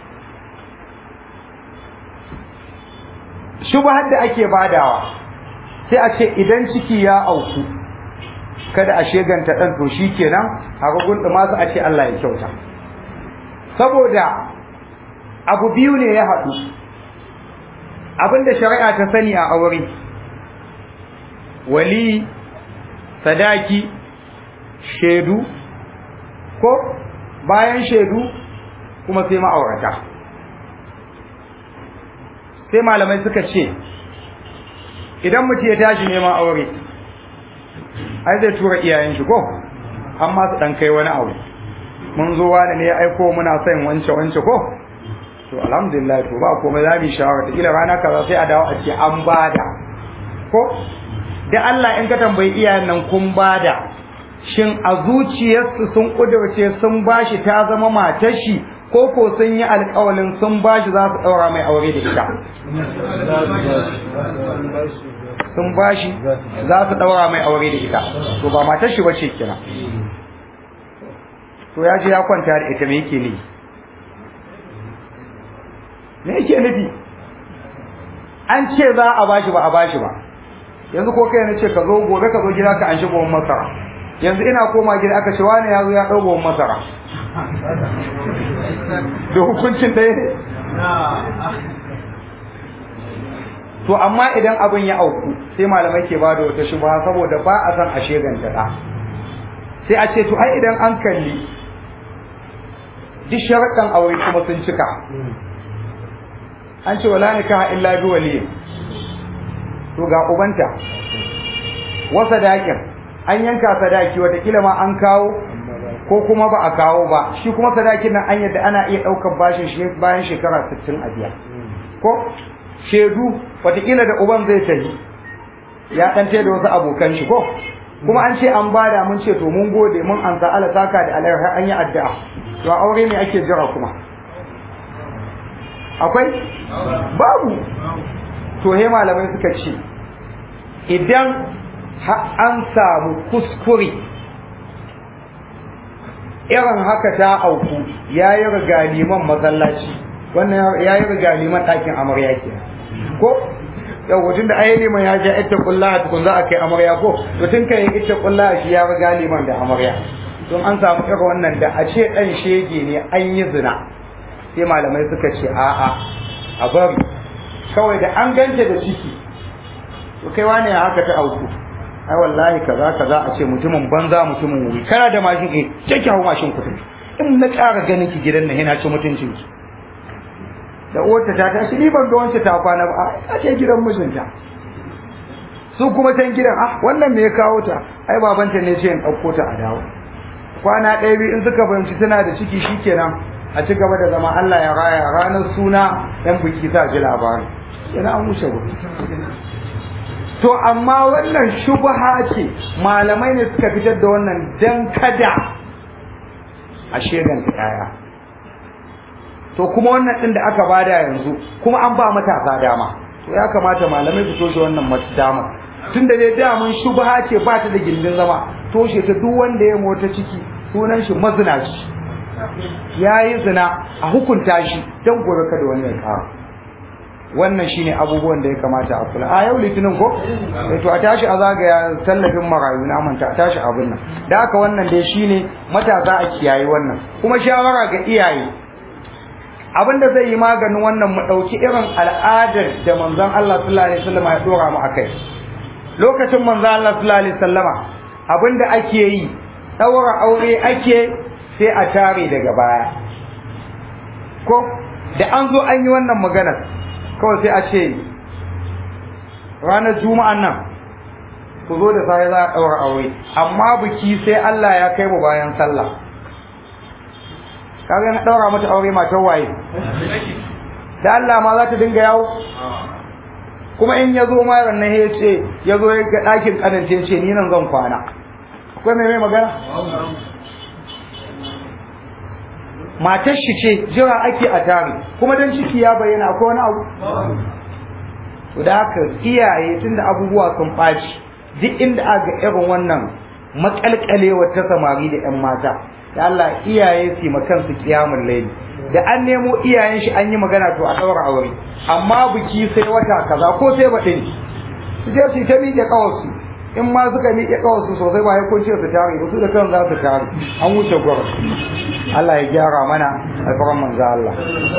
shubhar da ake badawa sai a ce idan ciki ya auku kada a sheganta dan to shikenan a gugun da masu a ce Allah ya kyauta saboda abu biyu ne ya haɗu abinda shari'a ta sani a aure wali sadaki shaidu ko bayan shaidu kuma sai ma'aurata sai malamai suka ce idan mutum ya tashi neman aure ai zai tura iyayen shi ko amma su dan kai wani abu mun zo wani ne ya aiko muna son wance wance ko to alhamdulillah to ba komai za mu shawara ta kila rana kaza sai a dawo a ce an bada ko da Allah in ka tambayi iyayen nan kun bada shin a zuciyarsu sun kudurce sun bashi ta zama matar shi ko ko sun yi alƙawalin sun bashi za su ɗaura mai aure da ita sun bashi za su ɗaura mai aure da ita to ba matar shi bace kina to ya je ya kwanta da ita me yake ne me yake nufi an ce za a bashi ba a bashi ba yanzu ko kai na ce ka zo gobe ka zo gida ka an shi gowon masara yanzu ina koma gida aka ce wani ya zo ya ɗau gowon masara da hukuncin ɗaya ne to amma idan abin ya auku sai malamai ke ba da wata shubha saboda ba a san a sheganta ɗa sai a ce to ai idan an kalli duk sharaɗin aure kuma sun cika an ce wala nikaha illa bi waliyin to ga ubanta wa sadakin an yanka sadaki watakila ma an kawo ko kuma ba a kawo ba shi kuma sadakin nan an yadda ana iya ɗaukar bashin shi bayan shekara 60 a biya ko shedu watakila da uban zai tafi ya ɗan da wasu abokan shi ko kuma an ce an bada mun ce to mun gode mun an ala saka da alaiha an yi addu'a to aure ne ake jira kuma akwai babu to he malamai suka ce idan an samu kuskure irin haka ta auku ya yi riga liman masallaci wannan ya yi riga liman ɗakin amarya ke ko yau wajen da ayi liman ya ja ita kulla tukun za a kai amarya ko mutum kan yi ita kulla shi ya riga liman da amarya don an samu irin wannan da a ce ɗan shege ne an yi zina sai malamai suka ce a'a a bari kawai da an ganta da ciki to kai wane ya haka ta auku ai wallahi kaza kaza a ce mutumin banza mutumin wuri kana da mashin eh take hawo mashin kudin in na ƙara ganin ki gidan nan yana ci mutuncin ki da uwarta ta tashi ni ban ga wancan ta kwana ba a ce gidan mijinta su kuma can gidan ah wannan me ya kawo ta ai babanta ne ce in ɗauko ta a dawo kwana ɗaya biyu in suka fahimci tana da ciki shikenan a ci gaba da zama Allah ya raya ranar suna yan biki sa ji labari yana an wuce gudu to amma wannan shubha ce malamai ne suka fitar da wannan dan kada a sheganta yaya to kuma wannan din da aka bada yanzu kuma an ba matasa dama to ya kamata malamai su toshe wannan dama tunda dai damun shubha ce ba ta da gindin zama toshe ta duk wanda ya mota ciki sunan shi mazinaci yayi zina a hukunta shi dan gobe kada wani ya kawo wannan shine abubuwan da ya kamata a kula a yau litinin ko to a tashi a zagaya tallafin marayu na manta a tashi abin nan da haka wannan dai shine matasa a kiyaye wannan kuma shawara ga iyaye abin da zai yi maganin wannan mu dauki irin al'adar da manzon Allah sallallahu alaihi wasallam ya dora mu akai lokacin manzon Allah sallallahu alaihi wasallama abin da ake yi daura aure ake sai a tare daga baya ko da an zo an yi wannan maganar kawai sai a ce ranar juma'an nan ku zo da sai za a ɗaura aure amma biki sai Allah ya kai mu bayan sallah kaga na ɗaura mata aure matan waye da Allah ma za ta dinga yawo kuma in ya zo ma rannan ya ce ya zo ya ga ɗakin ƙananta ya ce ni nan zan kwana akwai mai mai magana matar shi ce jira ake a tare kuma dan ciki ya bayyana akwai wani abu to da haka iyaye tunda abubuwa sun ɓaci duk inda aka irin wannan makalkalewa ta samari da 'yan mata da Allah iyaye su ma kansu kiyamun laili da an nemo iyayen shi an yi magana to a ɗaura aure amma biki sai wata kaza ko sai baɗi ne su je su ta miƙe ƙawarsu in ma suka miƙe ƙawarsu sosai ba ya kunce su tare ba su da kan za su tare an wuce gwar Allah ya gyara mana alfaran manzo Allah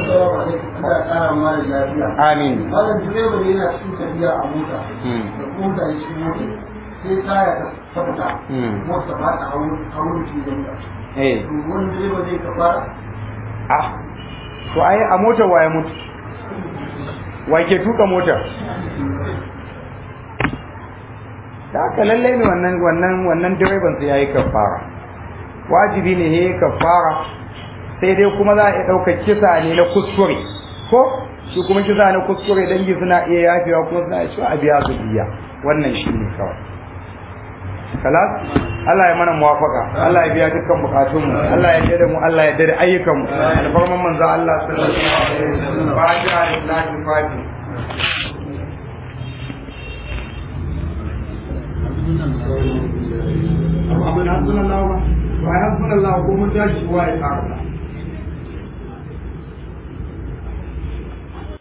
amin Malam direba ne yana cikin tafiya a mota. Da kuma da shi mota. Sai taya ta tabbata. Mota ba ta hawan shi da mota. eh To wani direba zai ka fara. ah to ai a motar waye mutu wa ke tuka motar da haka lallai ne wannan wannan wannan direban sai yayi kafara wajibi ne yayi kafara sai dai kuma za a iya ɗaukar kisa ne na kuskure ko shi kuma kisa na kuskure dangi suna iya yafewa kuma suna iya cewa a biya su biya wannan shi ne kawai kalas Allah ya mana muwafaka Allah ya biya dukkan bukatun mu Allah ya dade mu Allah ya dade ayyukan mu alfarman manzo Allah sallallahu alaihi wasallam fatiha lillahi fatiha abin hasbunallahu wa hasbunallahu ko mun tashi wa ya tsara